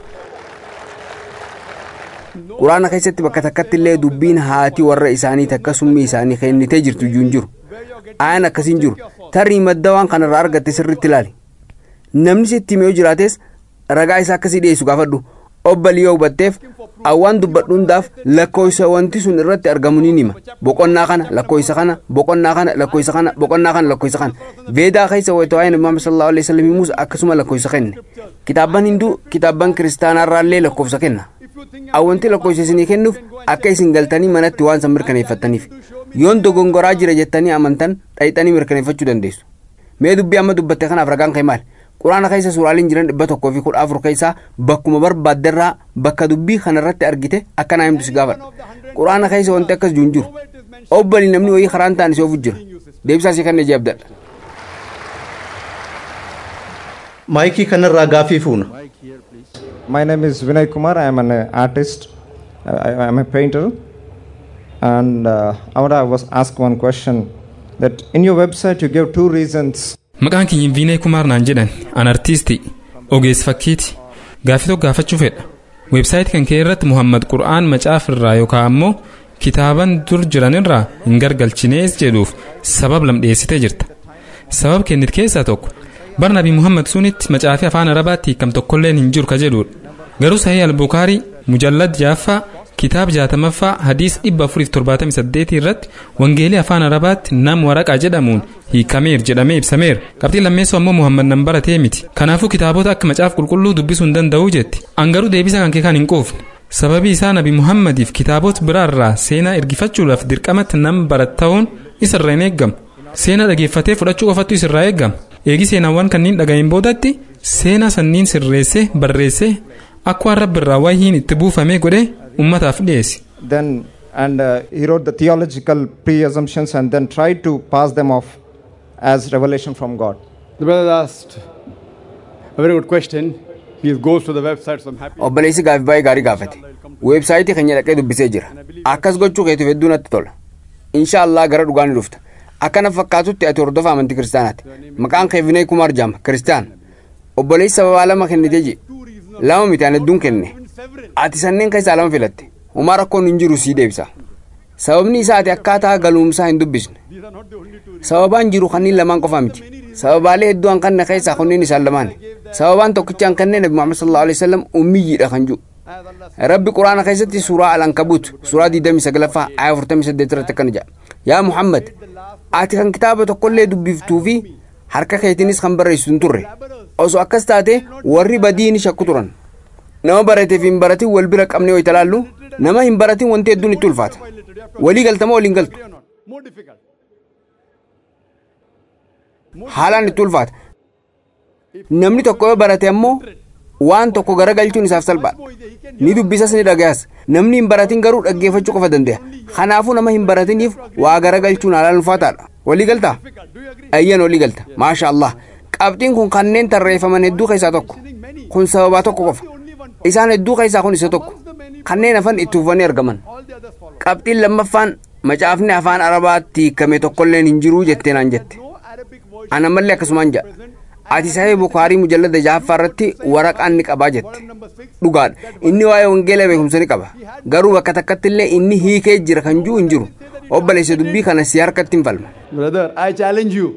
quraana keessatti bakka takkatti illee dubbiin haati warra isaanii takka summii isaanii kennitee jirtu juu hin jiru aayaan akkasiin jiru tarii madda waan kanarraa argatte sirritti ilaali namni sitti himee yoo jiraates ragaa isaa akkasii dhiyeessu gaafadhu obbalii yoo hubatteef awwaan dubbadhu hundaaf lakkoofsa wanti sun irratti argamu ni hima boqonnaa kana lakkoofsa kana boqonnaa kana lakkoofsa kana boqonnaa kana lakkoofsa kana veedaa keessa wayita waa'ee nabi muhammad sallallahu alaihi wasallam himuus akkasuma lakkoofsa kenne kitaabban hinduu kitaabban kiristaanaarraallee lakkoofsa kenna awwanti lakkoofsa isinii kennuuf akka isin galtanii manatti waan san mirkaneeffattaniif yoon dogongoraa jira jettanii amantan dhayxanii mirkaneeffachuu dandeessu mee dubbii amma dubbatte kanaaf ragaan kee maali quraana keessa suuraaliin jiran dhibba tokkoo fi kudha afur keessaa bakkuma barbaaddarraa bakka dubbii kanarratti argite akka naa himtu si gaafadha quraana keessa wanti akkas jiru hin jiru obbalii namni wayii karaan ta'an si ofu jira deebisaa si kan jeebdadha. maayikii kanarraa gaafii fuuna. My name is Vinay Kumar. I am an uh, artist. I, I am a painter. And uh, I want to was ask one question that in your website you give two reasons. Maqaan kiyyin Viinee Kumaar naan jedhan an artiistii ogeessa fakkiiti gaaffii tokko gaafachuu fedha weebsaayitii kan kee irratti Muhammad Qur'aan macaaf irraa yookaan ammoo kitaaban dur jiran irraa hin gargalchinees jedhuuf sabab lam dhiyeessitee jirta sabab kennit keessaa tokko bar nabi Muhammad sunitti macaafii afaan arabaatti hiikam tokkolleen hin jiru ka jedhudha garuu sahii albukaarii mujallad jaaffaa kitaaba jaatamaffaa hadiis dhibba afuriif torbaatamii saddeetii irratti wangeelii afaan arabaatti nam waraqaa jedhamuun hiikameer jedhamee ibsameera qabxii lammeessoo ammoo muhammad nan baratee miti kanaafuu kitaabota akka macaaf qulqulluu dubbisuu hin danda'uu jetti angaruu deebisa kan kee kan hin quufne sababii isaa nabi muhammadiif kitaabota biraarraa seenaa ergifachuudhaaf dirqamatti nam barat ta'uun isirraa hin eeggamu seenaa dhageeffatee fudhachuu qofattu isirraa eeggama eegi seenaawwan kanneen dhaga'een boodatti seenaa sanniin sirreessee barreessee akka waan rabbi irraa wayyiin itti buufamee godhee ummataaf dhiyeesse. Then and uh, he wrote the theological pre-assumptions and then tried to pass them off as revelation from God. The brother asked a very good question. He goes to the website, so I'm happy. obboleessi gaafii baay'ee gaarii gaafate weebsaayitii keenya dhaqee dubbisee jira akkas gochuu keetiif hedduu natti tola insha allah gara dhugaa ni dhufta akkana fakkaatutti ati hordofa amantii kiristaanaati maqaan kee vinay kumaar jaama kiristaan obboleessi sababaa lama kennitee je lama miti ani hedduun kenne ati sanneen keessaa lama filatte homaa rakkoon hin jiru sii deebisa sababni isaa ati akkaataa galuumsaa hin dubbisne sababaan jiru kanneen lamaan qofa miti sababaalee hedduu an kanne keessaa kunneen isaan lamaan sababaan tokkicha an kanneen nabi muhammad sallallahu alaihi wasallam ummiyyiidha kan jiru rabbi quraana keessatti suuraa al-ankabut suuraa 29ffaa aya 48 irratti akkana jedha yaa muhammad ati kan kitaaba tokkollee dubbiftuu fi harka keetiinis kan barreessitu hin turre osoo akkas taate warri badiini shakku turan nama barateef hin baratin wal bira qabnee ho'i talaallu nama hin baratin wanti hedduun itti ulfaata walii galtama waliin galtu haalaan itti ulfaata namni tokko yoo barate ammoo waan tokko garagalchuun isaaf salphaadha ni dubbisas ni dhagayas namni hin baratin garuu dhaggeeffachuu qofa danda'a kanaafuu nama hin baratiniif waa garagalchuun haalaan ulfaataadha walii galtaa ayyan walii galta maasha allah qabxiin kun kanneen tarreeffaman hedduu keessaa tokko kun sababaa tokko qofa isaan hedduu keessaa kun isa tokko kanneen hafan itti uffatanii argaman qabxiin lammaffaan macaafni afaan arabaatti hiikame tokkolleen hin jiruu jettee naan jette ana mallee akkasumaan jedha ati sahee bukaarii mujallada jaaffaa irratti waraqaan ni qabaa jette dhugaadha inni waa'ee wangeela beekumsa ni qaba garuu bakka takkatti illee inni hiikee jira kan jiru hin jiru obboleessa dubbii kana si harkatti hin falma Brother, I challenge you.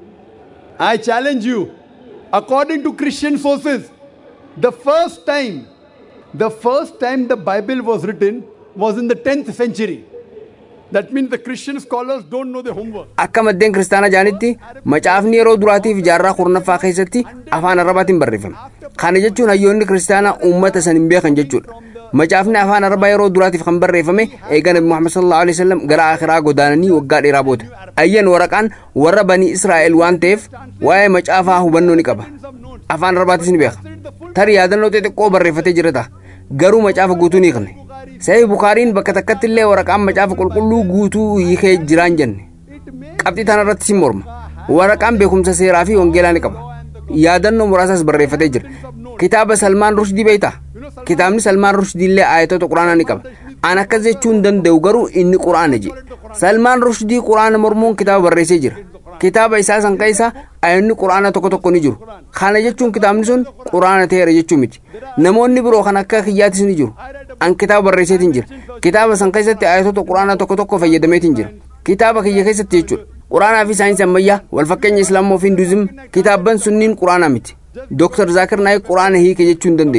I challenge you. According to Christian sources, the first time, the first time the Bible was written was in the 10th century. That means the Christian scholars don't know their homework. akka maddeen kiristaanaa jaanitti macaafni yeroo duraatiif jaarraa kurnaffaa keessatti afaan arabaatiin barreeffame kana jechuun hayyoonni kiristaanaa uummata san hin beekan jechuudha macaafni afaan arabaa yeroo duraatiif kan barreeffame eega nabi muhammad sallallahu alaihi wasallam gara akhiraa godaananii waggaa dheeraa booda ayyan waraqaan warra banii israa'el waan ta'eef waa'ee macaafaa hubannoo ni qaba afaan arabaatis ni beeka tarii yaadannoo xixiqqoo barreeffatee jira ta'a garuu macaafa guutuu ni hiikne sahih bukaariin bakka takkatti illee waraqaan macaafa qulqulluu guutuu hiikee jiraan jenne qabxii tanarratti sin morma waraqaan beekumsa seeraa fi wangeelaa ni qaba yaadannoo muraasas barreeffatee jira kitaaba salmaan rushdii beeyta kitaabni salmaan rushdii illee ayatoota quraanaa ni qaba an akkas jechuu hin danda'u garuu inni quraana je salmaan rushdii quraana mormuun kitaaba barreessee jira kitaaba isaa san keessa ayanni quraana tokko tokko ni jiru kana jechuun kitaabni sun quraana ta'eera jechuu miti namoonni biroo kan akka kiyyaatis ni jiru an kitaaba barreesseetiin jira kitaaba san keessatti ayatoota quraana tokko tokko fayyadameetiin jira kitaaba kiyya keessatti jechuudha quraanaa fi saayinsii ammayyaa wal fakkeenya islaamaa fi hinduuzim kitaabban sunniin quraanaa miti Dr. Zaakir Naayik quraana hiike jechuu hin dandeessu.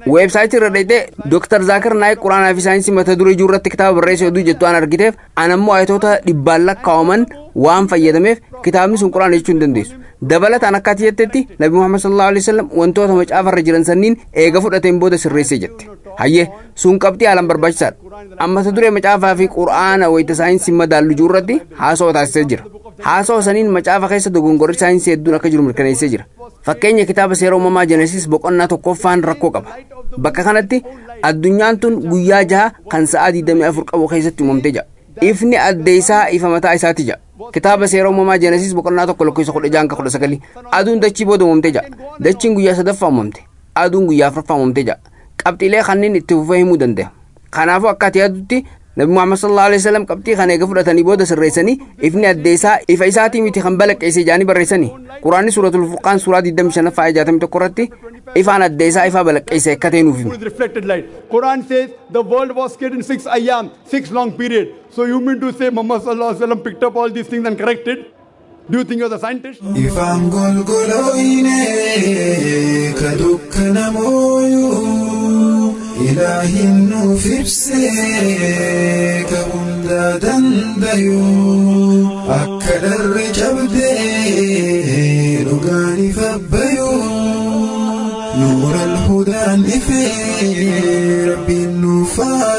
weebsaayitii irra dhayxee dooktar zaakir naayik quraanaa fi saayinsii mata duree ijuu irratti kitaaba barreesse hedduu jettu waan argiteef anammoo ayatoota dhibbaan lakkaa'aman waan fayyadameef kitaabni sun quraana jechuu hin dandeessu dabalataan akka ati jettetti nabi muhammad sallallahu alaihi wasallam wantoota macaafarra jiran sanniin eega fudhateen booda sirreessee jette hayyee sun qabxii haalaan barbaachisaadha amma mata duree macaafaa fi quraana wayita saayinsii madaallu ijuu irratti haasawaa taasisee jira haasawaa saniin macaafa keessa dogongorri saayinsii hedduun akka jiru mirkaneessee jira fakkeenya kitaaba seera uumamaa jenesis boqonnaa tokkoffaan rakkoo qaba bakka kanatti addunyaan tun guyyaa jaha kan sa'aa 24 qabu keessatti uumamtee jira ifni adde isaa ifa mataa isaati jira kitaaba seera uumamaa jenesis boqonnaa tokko lakkoofsa kudha jaha kudha sagalii aduun dachii booda uumamtee jira dachiin guyyaa sadaffaa uumamte aduun guyyaa afuraffaa uumamtee jira qabxiilee kanneen itti fufee himuu danda'a kanaafuu akka ati yaadutti nabi muhammad sallallahu alaihi wasallam qabxii kana eega fudhatanii booda sirreessanii ifni adde isaa ifa isaatii miti kan balaqqeessee jaanii barreessanii quraanni suuratul furqaan suuraa 25 faaya 61 irratti ifaan adde isaa ifaa balaqqeessee akka ta'e nuuf hima. with reflected light. Quran says the world was created in six ayyam, six long period. So you mean to say Muhammad sallallahu alaihi wasallam picked up all these things and corrected? Do you think you're the scientist? Ifaan golgolooyine ka dukkana mooyuu ilaahin nuuf ibsee ka hunda dandayuu akka dharri cabdee dhugaan ifa bayuu nuura alhudaan ifee rabbiin nuuf haa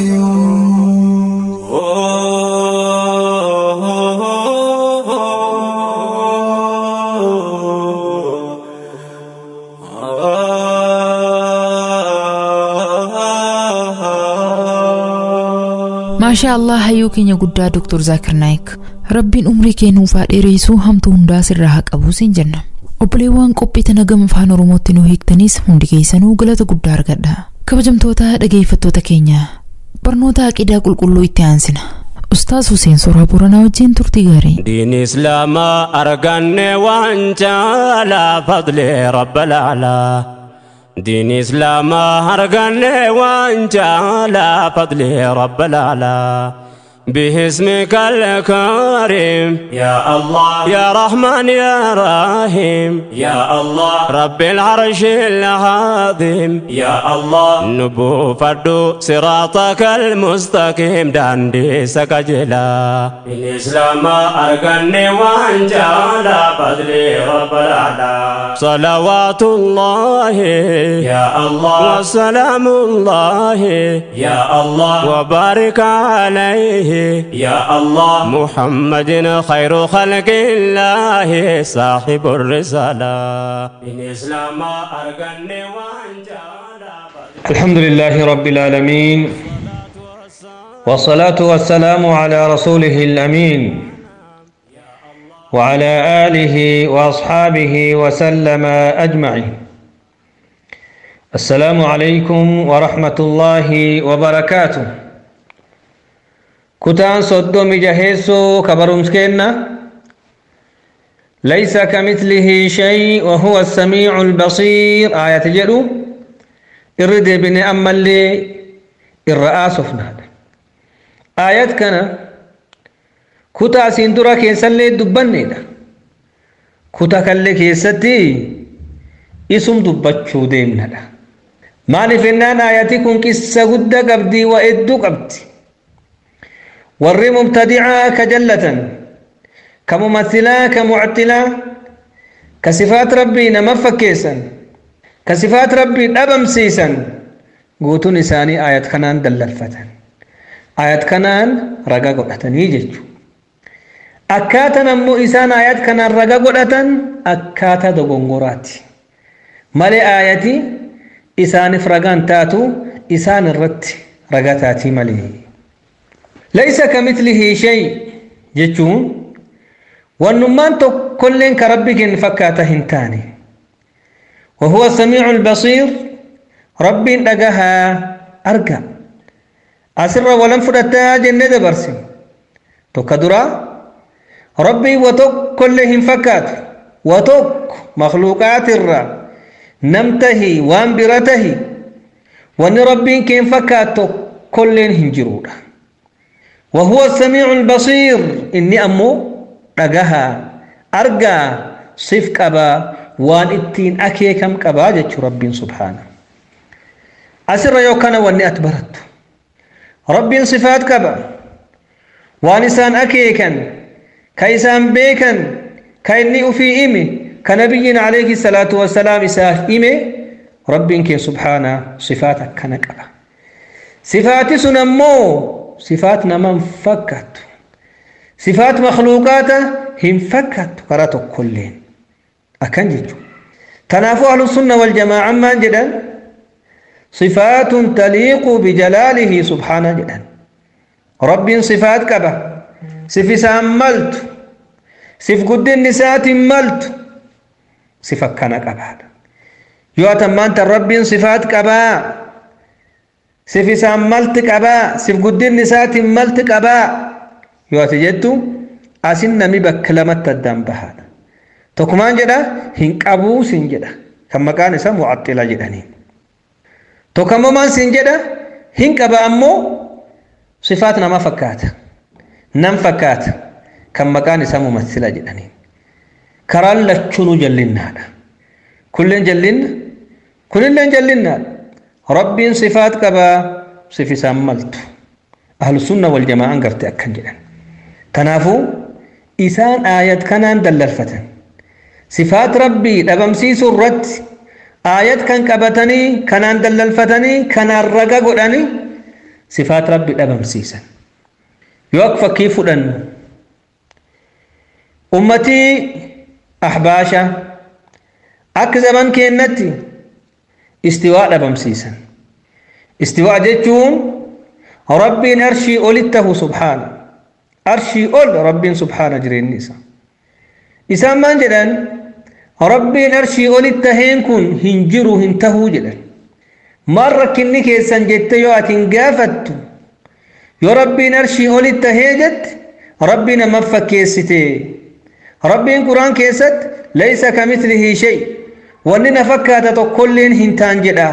maashaa allah hayyuu keenya guddaa doktor zaakir naayik rabbiin umrii kee nuuf haa dheereessuu hamtuu hundaa sirraa haa qabuu siin jenna obboleewwan qophii tana gama afaan oromootti nu hiiktanis hundi keessanuu galata guddaa argadha kabajamtoota dhageeffattoota keenya barnoota aqidaa qulqulluu itti aansina ustaas Huseen Soraa Booranaa wajjin turtii gaarii. دين إسلام أرقني وانت على فضل رب الأعلى دين إسلام أرقني وانت على فضل رب الأعلى باسمك الكريم يا الله يا رحمن يا رحيم يا الله رب العرش العظيم يا الله نبو فردو صراطك المستقيم داندي سكجلا الإسلام أرقني وانجالا فضلي رب الأعلى صلوات الله يا الله وسلام الله يا الله وبارك عليه يا الله محمد خير خلق الله صاحب الرسالة الإسلام أرقني الحمد لله رب العالمين والصلاة والسلام على رسوله الأمين وعلى آله وأصحابه وسلم أجمعين السلام عليكم ورحمة الله وبركاته كتان صدوم جهيسو كبرمسكينا ليس كمثله شيء وهو السميع البصير آية جدو إرد بن أما اللي الرئاس فناد آيات كان كتا سندرا كيسان لي دبني دا كتا كاللي كيستي اسم دبچو ديمنا دا مالي فنان آياتي كن كسا قد قبدي وإدو قبدي warri mubtadicaa ka jallatan ka mumathilaa ka muctilaa ka sifaat rabbii nama fakkeessan ka sifaat rabbii dhabamsiisan guutuun isaanii ayat kanaan dallalfatan ayat kanaan raga godhatanii jechu akkaatan ammoo isaan ayat kanaan raga godhatan akkaataa dogongoraati malee ayati isaaniif ragaan taatu isaan irratti raga taatii malee ليس كمثله شيء جتون والنمان كلين كربك فكاته هنتاني وهو السميع البصير رب دقها أرقى أسر ولم فرتا جنة برسم تكدرا ربي وتك كلهم فكات وتك مخلوقات الرا نمته وانبرته وان ربي كين فكات كلين هنجرودا وهو السميع البصير إني أمو رجها أرجع صف كبا وان اتين أكي كم كبا جتش رب سبحانه asirra yookana wanni ati barattu rabbiin sifaat qaba waan isaan akeekan ka isaan beekan ka inni ufii hime ka nabiyyiin alayhi salaatu wassalaam isaaf hime rabbiin kee subhaana sifaat akkana qaba sifaati sun ammoo sifaat naman fakkaattu sifaat makluuqaata hin fakkaattu karaa tokkolleen akkan jechu tanaafuu ahlu sunna wal jamaa'an maan jedhan sifaatun taliiqu bijalaalihi subhaana jedhan rabbiin sifaat qaba sif isaan maltu sif guddinni isaatiin maltu sif akkana qabaadha yoo atan maanta rabbiin sifaat qabaa sif isaan malti qabaa sif guddinni isaatiin malti qabaa yoo ati jettu asin nami bakka lamatti addaan bahaadha tokkumaan jedha hin qabuu sin jedha kan maqaan isaa mucaxxila jedhaniin tokkammoo maan sin jedha hin qaba ammoo sifaat nama fakkaata nam fakkaata kan maqaan isaa mumassila jedhaniin karaan lachunuu jallinnaadha kulleen jallinna kunilleen jallinnaadha rabbiin sifaat qabaa sif isaan maltu ahlusunna wal jamaa'an garte akkan jedhan kanaafuu isaan aayat kanaan dallalfatan sifaat rabbii dhabamsiisuu irratti aayat kan qabatanii kanaan dallalfatanii kanaan raga godhanii sifaat rabbii dhabamsiisan yoo akka fakkii fudhannu ummatii ahbaasha akka zaman keennatti istiwaa dhabamsiisan istiwaa jechuun rabbiin arshii olitti tahu subhaana arshii ol rabbiin subhaana jireenyi isa isaan maan jedhan rabbiin arshii olitti taheen kun hin jiru hin tahuu jedhan maal rakkinni keessan jette yoo ati hin gaafattu yoo rabbiin arshii olitti tahee jette rabbii nama fakkeessite rabbiin quraan keessatti laysa kamithlihi shay wanni na fakkaata tokkolleen hin taan jedha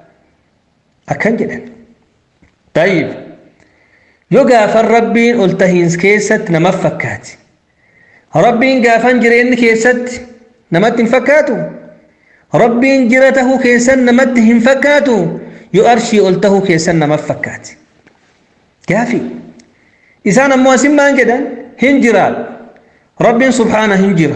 akkan jedhan tayyib yoo gaafan rabbiin ol tahiins keessatti nama fakkaati rabbiin gaafan jireenyi keessatti namatti hin fakkaatu rabbiin jira tahuu keessan namatti hin fakkaatu yoo arshii ol tahuu keessan nama fakkaati gaafi isaan ammoo asin maan jedhan hin jiraadhu rabbiin subhaana hin jira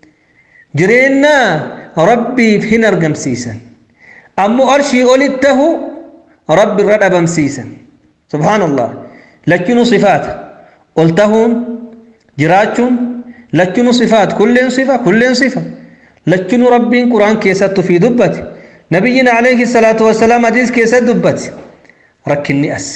jireennaa rabbiif hin argamsiisan ammoo arshii olitti tahu rabbi irra dhabamsiisan subhaanallah lachinu sifaata ol tahuun jiraachuun lachinu sifaat kulleen sifa kulleen sifa lachinu rabbiin quraan keessattu fi dubbate nabiyyiin alayhi salaatu wassalaam hadiis keessatti dubbate rakkinni as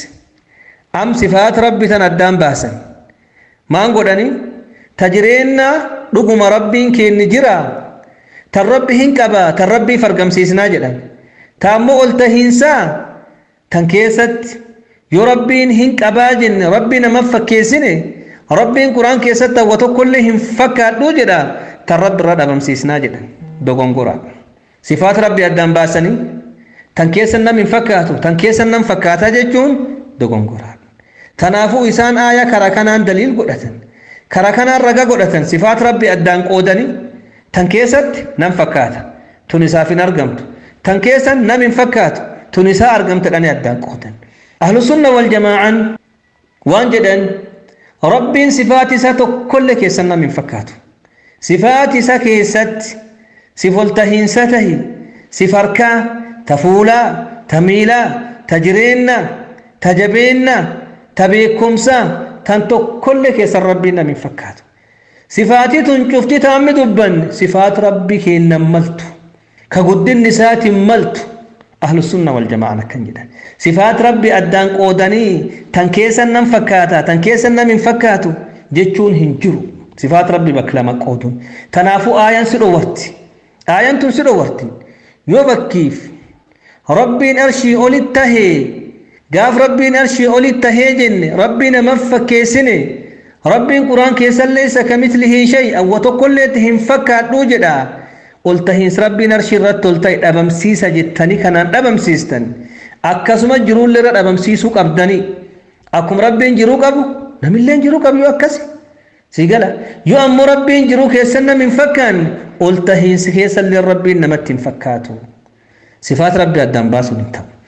am sifaat rabbi tan addaan baasan maan godhanii ta jireennaa dhuguma rabbiin keenni jira tan rabbi hin qabaa tan rabbiif argamsiisnaa jedhan ta ammoo ol tahiinsaa tan keessatti yoo rabbiin hin qabaa jenne rabbii nama fakkeessine rabbiin quraan keessatti hawwa tokkollee hin fakkaadhu jedha tan rabbi irra dhabamsiisnaa jedhan dogongora sifaat rabbi addaan baasanii tan keessa nam hin fakkaatu tan keessa nam fakkaataa jechuun dogongora tanaafuu isaan aaya kara kanaan daliil godhatan kara kanaan raga godhatan sifaat rabbi addaan qoodanii tan keessatti nam fakkaata tun isaaf hin argamtu tan keessa nam hin fakkaatu tun isaa argamtadhani addaan qoodan ahlu sunna wal jamaa'an waan jedhan rabbiin sifaat isaa tokkollee keessan nam hin fakkaatu sifaat isa keessatti sif ol tahiinsa tahi sif harkaa ta fuulaa ta miilaa ta jireennaa ta jabeennaa ta beekumsaa tan tokkollee keessan rabbiin nam hin fakkaatu sifaatii tun cufti taammi dubban sifaat rabbi keennan maltu ka guddinni isaatiin maltu ahlu sunna wal jama'an akkan jedhan sifaat rabbi addaan qoodanii tan keessan nam fakkaata tan keessan nam hin fakkaatu jechuun hin jiru sifaat rabbi bakka lama qooduun tanaafuu aayan si dhowarti aayan tun si dhowarti yoo bakkiif rabbiin arshii olit tahee gaaf rabbiin arshii olit tahee jenne rabbii nama fakkeessine rabbiin quraan keessan leessa kamithlihi shay awwa tokkolleetti hin fakkaadhuu jedha ol tahiinsa rabbiin arshii irratti ol ta'e dhabamsiisa jettanii kanaan dhabamsiistan akkasuma jiruullee irra dhabamsiisuu qabdanii akkuma rabbiin jiruu qabu namilleen jiruu qabu yoo akkasi si gala yoo ammoo rabbiin jiruu keessan nam hin fakkaanne ol tahiinsi keessallee rabbiin namatti hin fakkaatu sifaat rabbi addaan baasuun hin ta'u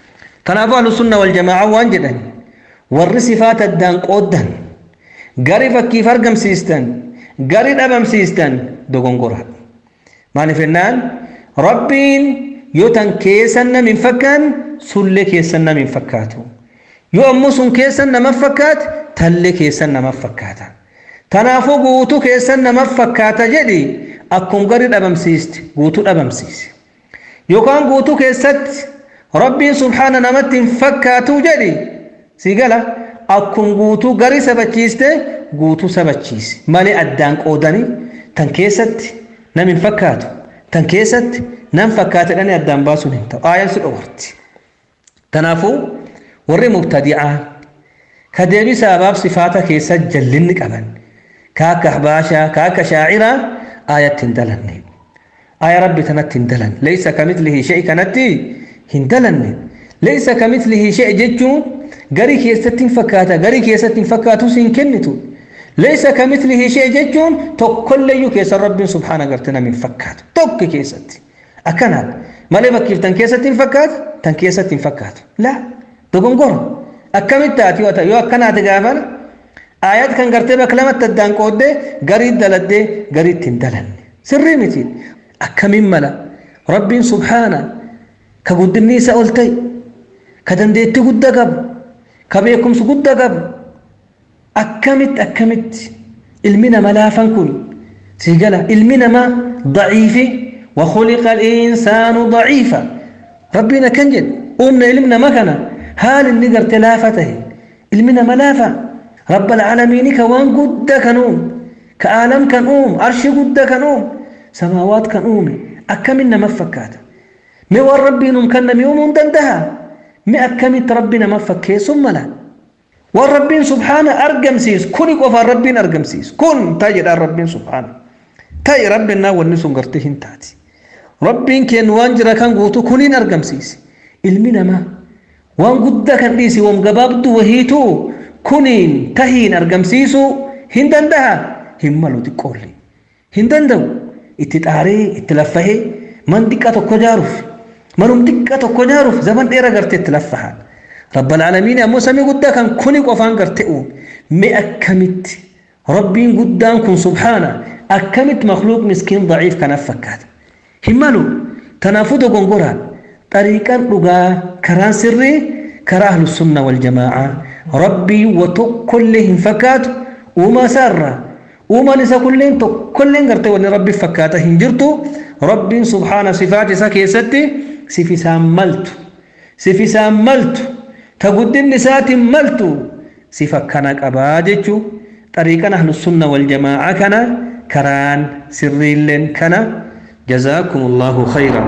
kanaafuu ahlusunna waljamaa waan jedhan warri sifaata addaan qooddan gari fakkiif argamsiistan gari dhabamsiistan dogongora maaliif jennaan rabbiin yoo tan keessan nam hin fakkaan sullee keessan nam hin fakkaatu yoo ammoo sun keessan nama fakkaate tallee keessan nama fakkaata kanaafuu guutuu keessan nama fakkaata jedhi akkum gari dhabamsiiste guutuu dhabamsiise yookaan guutuu keessatti rabbiin subhaana namatti hin fakkaatu jedhi si gala akkum guutuu gari sabachiiste guutuu sabachiise malee addaan qoodanii tan keessatti nam hin fakkaatu tan keessatti nam fakkaatedhani addaan baasuun hin ta'u aayaan si dhowarti kanaafuu warri mubtadi'aa ka deebisa abaab sifaata keessa jallinni qaban ka akka ahbaashaa ka akka shaaciraa aayatti hin dalanne aaya rabbi tanatti hin dalanne leeysa kamithlihi shei kanatti hin dalanne leeysa kamithlihi shei jechuun garii keessatti hin fakkaata garii keessatti hin fakkaatu si hin kennitu leeysa kamithlihi shei jechuun tokkolleeyyuu keessa rabbiin subhaana garte nam hin fakkaatu tokko keessatti akkanaat malee bakkiif tan keessatti hin fakkaatu tan keessatti hin fakkaatu laa dogongora akkamitti taati yoo akkanaati gaafana ayat kan gartee bakka lamatti addaan qooddee garii daladdee gariitti hin dalanne sirrii miti akkamiin mala rabbiin subhaana ka guddinni isa ol ta'e ka dandeetti gudda qabu ka beekumsi gudda qabu akkamitti akkamitti ilmi nama laafan kun si gala ilmi nama daciifi وخلق الإنسان ضعيفا ربنا كان جد أمنا علمنا مكنا هال النقر تلافته علمنا ملافة رب العالمين كوان قد كنوم كعالم كنوم عرش قد كنوم سماوات كنوم أكملنا مفكات مي والربي كان يوم دندها مي أكملت ربنا مفكي ثم لا والربين سبحانه أرقم سيس كن قفا ربين أرقم سيس كن تجد الربين سبحانه تاي ربنا والنسون قرتهن تاتي ربين كان وانجرا كان قوتو كنين أرقم سيس ilmi namaa waan guddaa kan dhiisi wam gabaabdu wahiitu kuniin tahiin argamsiisu hin danda'a hin malu xiqqoolli hin danda'u itti xaaree itti laffahee man xiqqa tokko jaaruuf manum xiqqa tokko jaaruuf zaman dheera gartee itti laffahaan rabbal aalamiin ammoo samii guddaa kan kuni qofaan gartee uume mee akkamitti rabbiin guddaan kun subhaana akkamitti makluuq miskiin daciif kanaaf fakkaata hin malu tanaafuu dogongoraan طريقا لغا كران سري كرا أهل السنة والجماعة ربي وتكلهم فكات وما سر وما نسا كلين تكلين قرتي وني ربي فكاته هنجرتو ربي سبحانه صفات سكي ستي سفي ساملت سفي ساملت تقد النسات ملت سفا كان أباجتو طريقا أهل السنة والجماعة كان كران سري لن كان جزاكم الله خيرا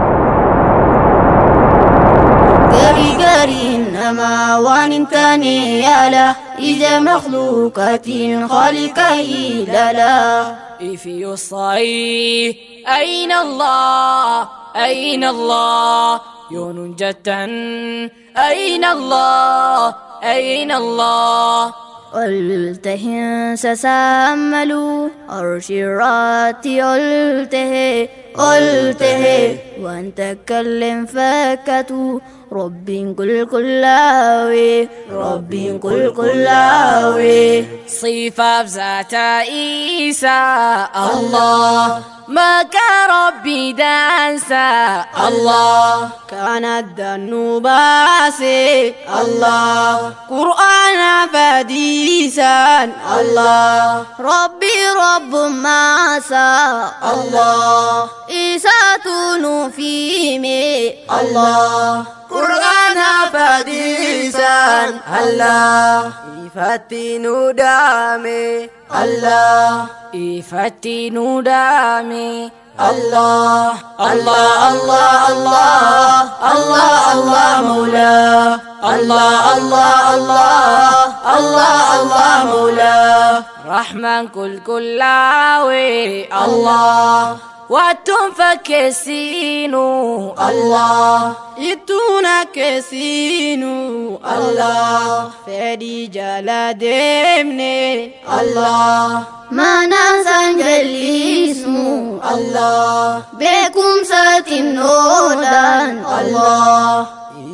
إنما وان تاني يالا إذا مخلوقات خالقه لا If you say أين الله أين الله يون جتا أين الله أين الله قلته سسامل أرشرات قلته قلته وأن تكلم فكتو رب كل كلاوي رب كل كلاوي صفة ذات عيسى الله ما كان ربي دانسا الله كانت الذنوب باسي الله قرآن فديسا الله ربي رب ماسا الله إساتون فيمي الله قرآن فديسا الله إفتي ندامي الله إفتي ندامي الله الله الله الله الله الله مولاه الله الله الله الله الله مولاه رحمن كل كلاوي الله واتم فكسينو الله يتونا كسينو الله فدي جلا دمني الله ما ننسى جليسمو الله بكم ساتن أودان الله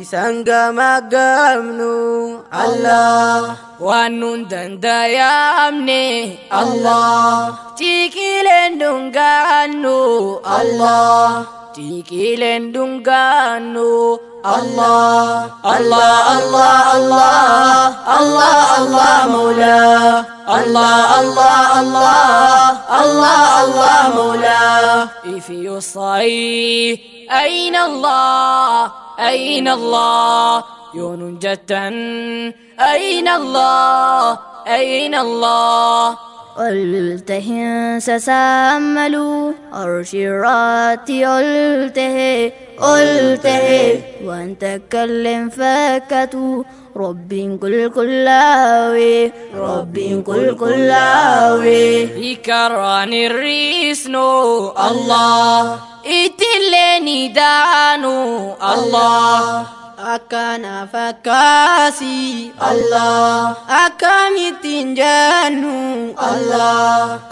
isan gamaggamnu Allah waan nun dandayamne Allah tiiqileen dungaannu Allah tiiqileen dungaannu Allah Allah Allah Allah Allah Allah Mawla Allah Allah Allah Allah Allah Mawla if you say أين الله أين الله يون جدا أين الله أين الله قلته سسامل أرشرات قلته قلته وأن تكلم فكتو رب كل كلاوي رب كل كلاوي يكران الريسنو الله itileni daanu Allah akana fakasi Allah akamitin janu Allah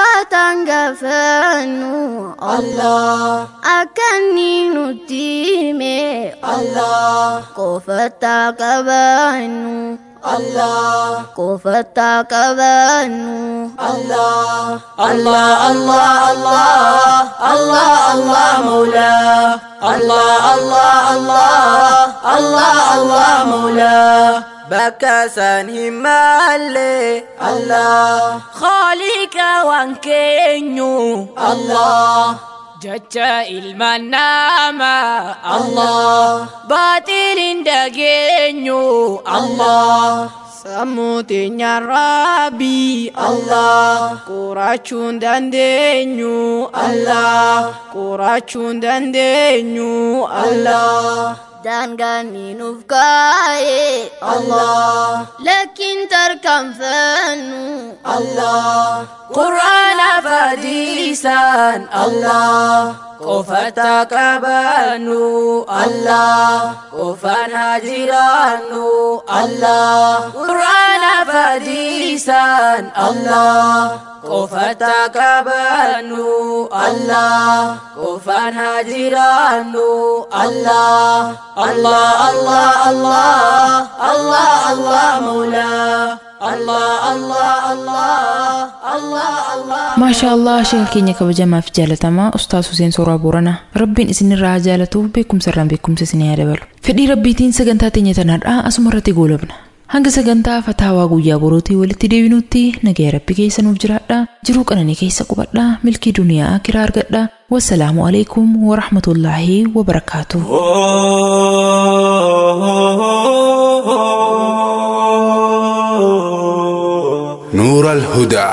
akatangafanu Allah akaninu time Allah kofata kabanu Allah kofata kabanu Allah Allah Allah Allah Allah Allah Mawla Allah Allah Allah Allah Allah Mawla bakasan himalle Allah Khalika wankenyu Allah Jaja ilman nama Allah Batilin dageenyu Allah Samutinya Rabbi Allah Qurachuun dandeenyu Allah Qurachuun dandeenyu Allah daangaan ni nuuf kaa'e Allah lakkiin tarkaanfannu Allah Qur'aana fadiisan Allah qofata qabannu Allah qofaan hajiraannu Allah Qur'aana fadiisan Allah qofata qabannu Allah qofaan hajiraannu Allah Allah Allah Allah Allah Allah Mawla Allah Allah Allah Allah Allah maashaa allah sheeka keenya kabajamaa fi jaalatamaa ustaas Huseen Sooraa Booranaa rabbiin isinirraa haa jaalatu beekumsa irraan beekumsa isinii haa dabalu fedhii rabbiitiin sagantaa teenya tanaadhaa asuma irratti goolabna hanga sagantaa fataawaa guyyaa borootii walitti deebinutti nagaya rabbi keessa nuuf jiraadha jiruu qananii keessa qubadha milkii duniyaa kiraa argadha wassalaamu alaikum warahmatullaahi wabarakaatuh نور الهدى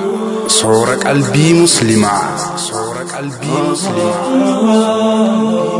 صور قلبي مسلمة صور قلبي مسلمة